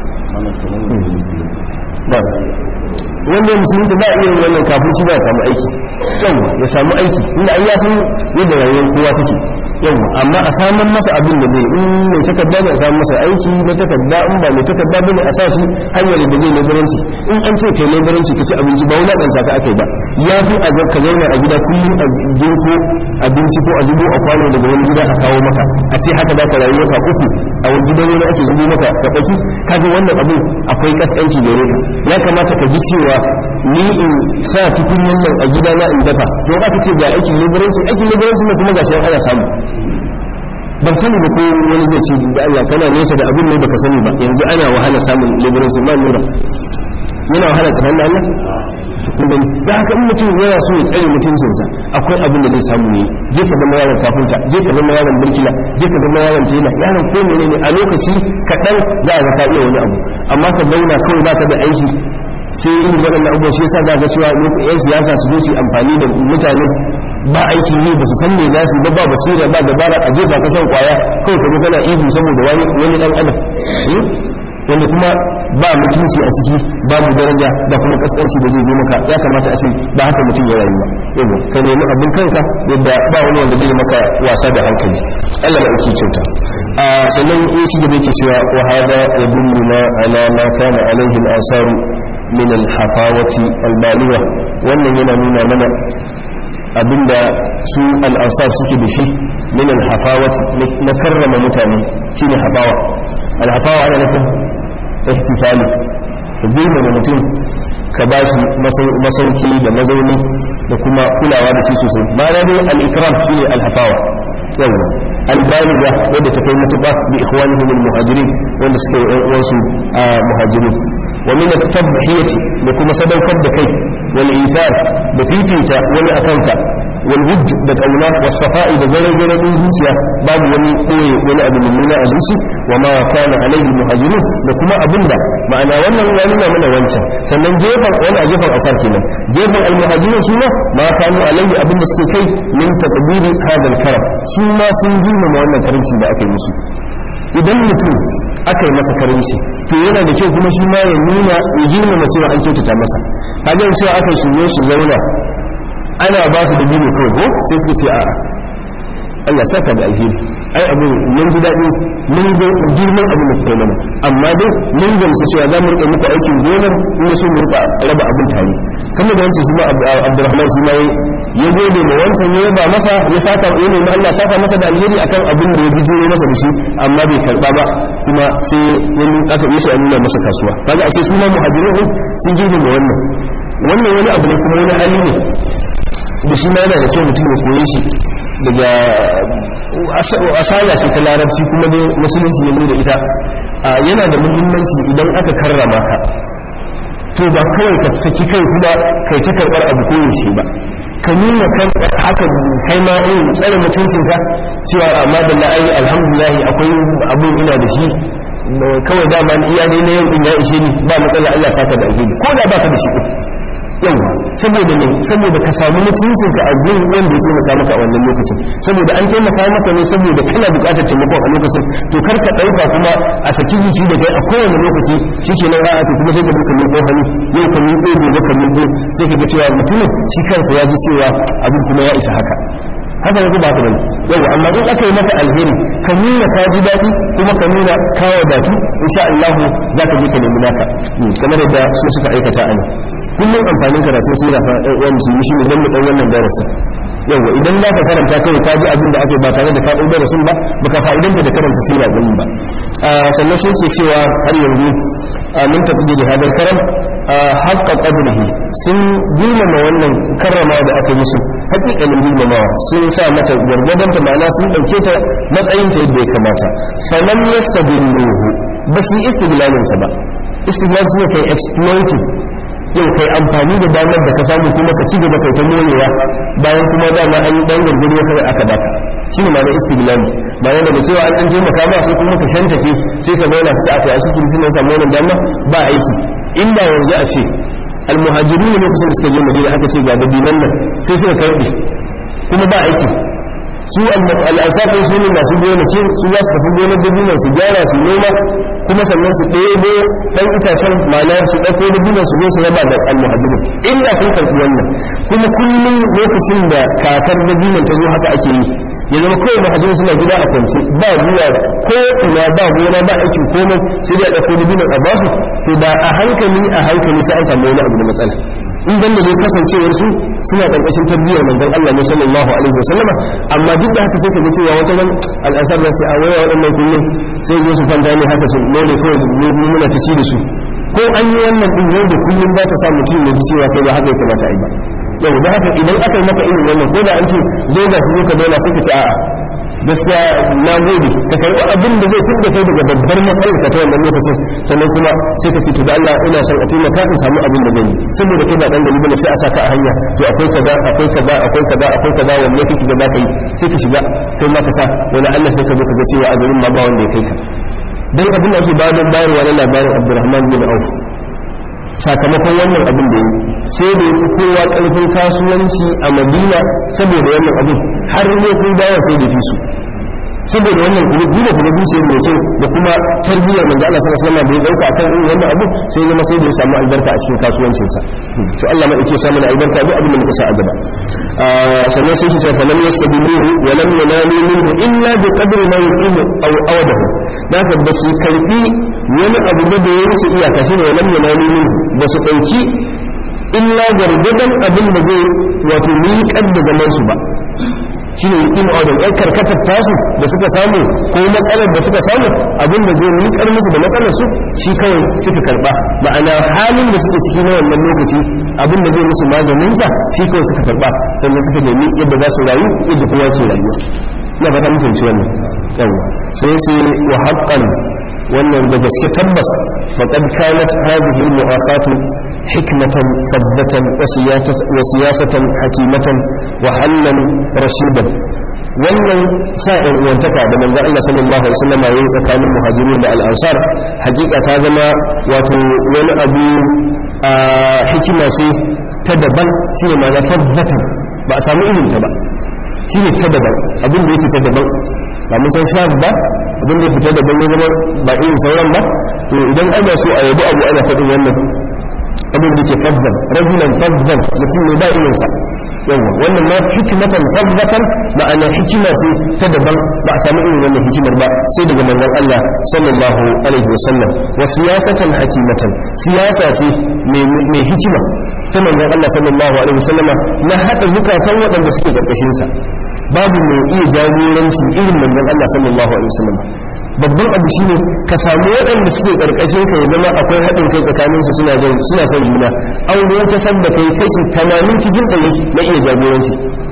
wanda ya musulunta ba iya wannan kafin shi ba ya samu aiki yau ya samu aiki inda an ya san yadda rayuwar kowa take yau amma a samun masa abin da zai in mai takarda ne a samun masa aiki na takarda in ba mai takarda bane a sa shi hanyar da zai leburanci in an ce kai leburanci ka ci abinci ba wani ɗan ka aka yi ba ya fi a ka zauna a gida kullum a girko abinci ko a zubo a kwano daga wani gida a kawo maka a ce haka za ka rayu wata uku a wani gidan wani ake zubo maka ka ɗauki kaga wannan abin akwai kaskanci gare ka ya kamata ka ji cewa ni in sa cikin wannan a gidana in dafa don aka ce ga aikin leburanci aikin leburanci ne kuma ga shi ana samu ban sani ba ko wani zai ce da Allah kana nesa da abin ne baka sani ba yanzu ana wahala samun leburanci ma nura yana wahala tsakanin Allah kuma da haka in mutum yana so ya tsare mutuncinsa akwai abin da zai samu ne je ka zama yaron kafinta je ka zama yaron burkila je ka zama yaron tela yaron ko menene a lokaci kaɗan za a ga ka iya wani abu amma ka zauna kawai baka da aiki sai irin waɗannan abubuwa shi yasa ga cewa yan siyasa su zo su amfani da mutane ba aiki ne ba su san me za su ba ba basira ba dabara a jefa ka san kwaya kawai ka kana ihu saboda wani wani dan adam wanda kuma ba mutunci a ciki babu daraja da kuma kaskanci da zai zo maka ya kamata a ce ba haka mutum ya rayu ba yau ka nemi abin kanka yadda ba wani wanda zai maka wasa da hankali Allah na ɗauki kyauta a sannan in shi gaba yake cewa wa hada yadulluna ala ma kana alaihi al-asaru min al-hafawati al-baliwa wannan yana nuna mana abinda su al-ansar suke da shi min al-hafawati na karrama mutane shine hafawa al-hafawa ana nufin ihtifali ka girmama mutum ka ba shi masauki da mazauni da kuma kulawa da shi sosai ba na dai al-ikram shine al-hafawa yawa albaliga wadda ta kai matuƙa bi ikhwanihim al-muhajirin wanda suke yan uwansu a muhajirin wa min at-tadhiyati da kuma sadaukar da kai wal ithar da fifita wani akanka wal wujd da kauna was safa'i da gare gare din zuciya babu wani koye wani abu mummuna a zuci wa ma kana alaihi muhajirun da kuma abinda ma'ana wannan ya nuna mana wancan sannan gefen wani a gefen asar kenan gefen al-muhajirin su ma ma kanu alaihi abinda suke kai min taqdiri hadal karam su ma sun girmama wannan karimci da aka yi musu idan mutum aka yi masa karimci to yana da kyau kuma shi ma ya nuna ya girmama cewa an kyautata masa kaga cewa aka shirye shi zauna ana ba su da biyu kawai ko sai suka ce a'a Allah saka da alheri ai abin mun ji daɗi mun ga girman abin da kuka mana amma dai mun gamsu cewa za mu rika muku aikin gonar in so mu rika raba abin tare kuma da wancan shi ma Abdurrahman shi ma ya gode ma wancan ya ba masa ya saka ya nemi Allah saka masa da alheri akan abin da ya bijiro masa da shi amma bai karba ba kuma sai wani aka yi shi a nuna masa kasuwa kaga ashe su ma muhajirun sun girbe da wannan wannan wani abu ne kuma wani hali ne da shi ma yana da kyau mutum ya koye shi daga asala ce ta larabci kuma ne musulunci ne da ita yana da muhimmanci idan aka karrama ka to ba kawai ka saki kai kuma kai ta karɓar abu koyaushe ba ka nuna kan haka kai ma in tsare mutuncinka cewa amma da la'ayi alhamdulillah akwai abin ina da shi kawai dama iya ne na yau din ya ishe ni ba matsala Allah saka da alheri ko da baka da shi yawa saboda ne saboda ka samu mutuncin ka a gurin wanda ya taimaka maka a wannan lokacin saboda an taimaka maka ne saboda kana buƙatar taimakon a lokacin to kar ka ɗauka kuma a saki jiki da kai a kowane lokaci shike nan ra'a kuma sai ka duka miƙo hannu yau ka miƙo gobe ka miƙo sai ka ga cewa mutumin shi kansa ya ji cewa abin kuma ya isa haka haka ne ba ka bane yawa amma in aka yi maka alheri ka nuna ka ji daɗi kuma ka nuna ka wadatu insha Allah za ka je ka nemi naka kamar yadda su suka aikata a nan kullum amfanin karatun sira fa ɗan uwan musulmi shine dan mu dan wannan darasi yawa idan za ka karanta kai ka ji abin da aka ba tare da ka ɗau darasin ba baka fa'idanta da karanta sira ɗin ba sannan sai ke cewa har yanzu mun tafi da hadar karam haƙƙa ƙadrihi sun girmama wannan karrama da aka yi musu haƙiƙanin girmamawa sun sa mata gwargwadonta ma'ana sun ɗauke ta matsayinta yadda ya kamata falam yastadilluhu ba su yi istiglalinsa ba istiglal su ne kai exploiting yau kai amfani da damar da ka samu kuma ka ci gaba kai ta morewa bayan kuma dama an yi dan gargado kai aka baka shi ne ma'anar istiglali bayan daga cewa an dan taimaka ba sai kuma ka shantake sai ka zauna ka ci a kai a cikin sun samu wannan dama ba aiki inda yanzu a ce almuhajirin ne lokacin da suka je madina aka ce ga dabinan nan sai suka karbe kuma ba aiki su al'asafin su ne masu gonaki su za su tafi gonar dabinan su gyara su noma kuma sannan su ɗebo ɗan itacen ma'ana su ɗauko dabinan su zo su raba da almuhajirin inda sun karɓi wannan kuma kullum lokacin da kakar dabinan ta zo haka ake yi ya zama kawai mahajin suna gida a kwance ba ruwa ko ina ba gona ba aikin komai sai dai a ɗauko dabinan a basu to da a hankali a hankali sai an samu wani abu da matsala in dan da ne kasancewar su suna karkashin tarbiyyar manzon Allah ne sallallahu alaihi wasallama amma duk da haka sai ka ga cewa wata ran al'asar da sai a waya waɗannan kullum sai zo su fanta ne haka su ne kawai muna ta ci da su ko an yi wannan din yau da kullum ba ta sa mutum ya ji cewa kai ba haka ya kamata a yi ba yau da haka idan aka yi maka irin wannan ko da an ce zo ga su ka dole sai ka ce a'a gaskiya na gode ka karɓi abin da zai fidda kai daga babbar matsalar ka ta wannan lokacin sannan kuma sai ka ce to da Allah ina son a taimaka in samu abin da zan yi saboda kai ba dan gari bane sai a saka a hanya to akwai kaza akwai kaza akwai kaza akwai kaza wanne kake da za ka yi sai ka shiga kai ma ka sa wani Allah sai ka zo ka ga cewa a garin ma ba wanda ya kai ka dan abin da ake bayar bayarwa na labarin Abdurrahman bin Auf sakamakon wannan abin da yi sai da yi kowa ƙarfin kasuwanci a madina saboda wannan abin har ne kun dawo sai da fi su saboda wannan duba kuma zuciyar mai kyau da kuma tarbiyyar manzo Allah sallallahu alaihi wasallam da ya dauka akan irin wannan abu sai ya zama sai da ya samu albarka a cikin kasuwancin sa to Allah mai yake samu albarka duk abin da muka sa a gaba sannan sai ki ce fa lam yastabiluhu wa lam yanalu minhu illa bi qadri ma yuqimu aw awadahu da ka ba su karbi wani abu da ya wuce iyaka shine wa lam yanalu minhu ba su dauki illa gargadan abin da zai wato miƙar da zaman su ba shi ne in odin ɗan karkatar tasu da suka samu ko matsalar da suka samu abin da zai miƙar musu da matsalar su shi kawai suka karɓa ma'ana halin da suke ciki na wannan lokaci abin da zai musu maganinsa shi kawai suka karɓa sannan suka nemi yadda za su rayu yadda kowa ke rayuwa na fata mutunci wannan yawa sai sai wa haqqan wannan da gaske tabbas faqad kanat hadhihi al-mu'asatu hikmatan fadlatan wa siyasatan hakimatan wa hallan rashidan wannan sa'in uwantaka da manzon Allah sallallahu alaihi wasallam ya yi tsakanin muhajirin da al-ansar hakika ta zama wato wani abu a hikima ce ta daban shine ma na fadlatan ba a samu irin ta ba shine ta daban abin da yake ta daban ba mun san shaf ba abin da ya fita daban ya zama ba irin sauran ba to idan ana so a yabi abu ana faɗin wannan abin da ke faddan rajulan faddan mutum ne ba irinsa yawa wannan ma hikimatan faddatan ma'ana hikima ce ta daban ba a samu irin wannan hikimar ba sai daga manzon Allah sallallahu alaihi wasallam wa siyasatan hakimatan siyasa ce mai hikima ta manzon Allah sallallahu alaihi wasallama na hada zukatan waɗanda suke karkashin sa babu mai iya jagoranci irin manzon Allah sallallahu alaihi wasallam babban abu shine ka samu waɗanda suke karkashin ka ya zama akwai haɗin kai tsakanin su suna son suna son juna an ruwan ta san da kai kashi 80 cikin ɗari na iya jagoranci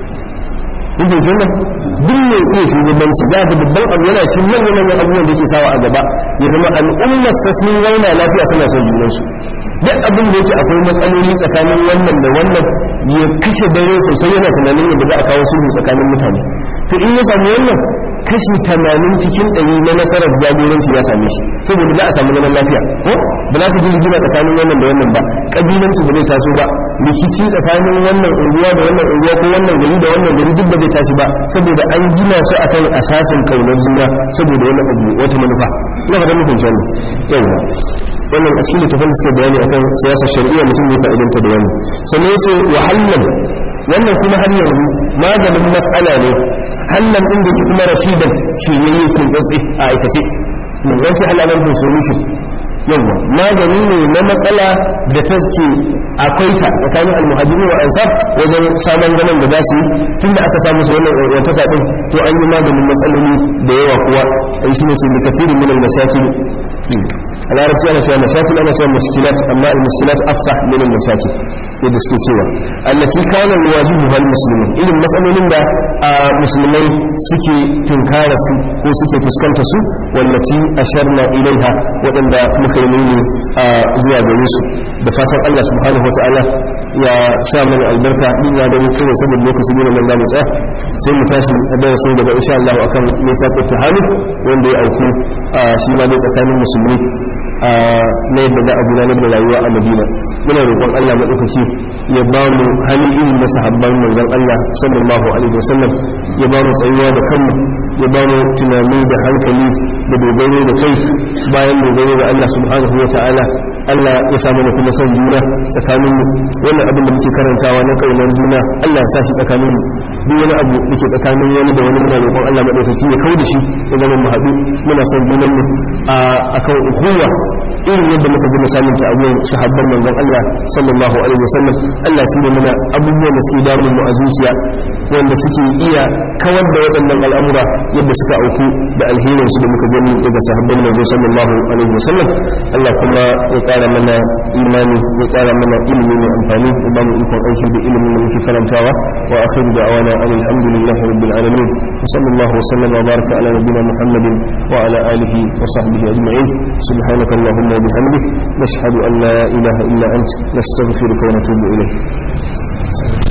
in ji wannan duk mai iya shugabanci za ka babban abu yana shi manyan manyan abubuwan da ke sawa a gaba ya zama al'ummar sa sun zauna lafiya suna son junansu duk abin da yake akwai matsaloli tsakanin wannan da wannan ya kashe dare sosai yana tunanin yadda za a kawo sulhu tsakanin mutane to in ya samu wannan kashi tamanin cikin ɗari na nasarar jagoranci ya same shi saboda za a samu zaman lafiya ko ba za su ji rigima tsakanin wannan da wannan ba ƙabilanci ba zai taso ba rikici tsakanin wannan unguwa da wannan unguwa ko wannan gari da wannan gari duk ba zai tashi ba saboda an gina su akan asasin kaunar juna saboda wani abu wata manufa ina ga mutum wannan yawa wannan a cikin littafin da suke bayani akan siyasar shari'a mutum ne fa'idanta da wannan sannan sai wahallan wannan kuma har yanzu maganin matsala ne hallan din da ke kuma rashidan shiryayye kin tsatsi a aikace mun ga shi halalan bin solution yawa magani ne na matsala da ta ke akwai ta tsakanin almuhajirin wa ansar wajen samun ganin da za su yi tunda aka samu su wannan wantaka din to an yi maganin matsaloli da yawa kuwa ai shi ne su bi kafirin min al-mashakil a larabci ana cewa mashakil ana cewa muskilat amma al-muskilat afsah min al-mashakil yadda suke cewa allati kana wajibu hal muslimin irin matsalolin da musulmai suke tunkara su ko suke fuskanta su wallati asharna ilaiha waɗanda muka yi nuni zuwa gare su da fatan Allah subhanahu wataala ya sa mana albarka din ya gani kawai saboda lokaci ne nan da mu tsaya sai mu tashi a darasin daga insha Allah akan mifaqut tahani wanda ya auku shi ma dai tsakanin musulmi na yadda za a gudanar da rayuwa a Madina muna roƙon Allah madaukaki ya ba mu hali irin da sahabban manzon Allah sallallahu alaihi wasallam ya ba mu tsayuwa da kanmu ya ba mu tunani da hankali da dogaro da kai bayan dogaro da Allah subhanahu wa ta'ala Allah ya sa mana kuma son juna tsakaninmu wannan abin da muke karantawa na kaunar juna Allah ya sa shi tsakaninmu duk wani abu da ke tsakanin wani da wani muna roƙon Allah madaukaki ya kauda shi ya zama mu haɗu muna son junanmu a akan ukuwa irin yadda muka bi misalin ta abubuwan sahabban manzon Allah sallallahu alaihi wasallam Allah shi ne mana abubuwan da suke damun mu a zuciya wanda suke iya kawar da waɗannan al'amura yadda suka auku da alherin su da muka gani daga sahabban manzo sallallahu alaihi wasallam Allah kuma ya ƙara mana imani ya ƙara mana ilimi mai amfani ya ba mu ikon aiki da ilimin da muke karantawa wa akhiru da'awana alhamdulillahi rabbil alamin wa sallallahu wa sallama wa baraka ala nabiyyina muhammadin wa ala alihi wa sahbihi ajma'in subhanaka allahumma wa bihamdik nashhadu an la ilaha illa ant nastaghfiruka wa natubu ilayk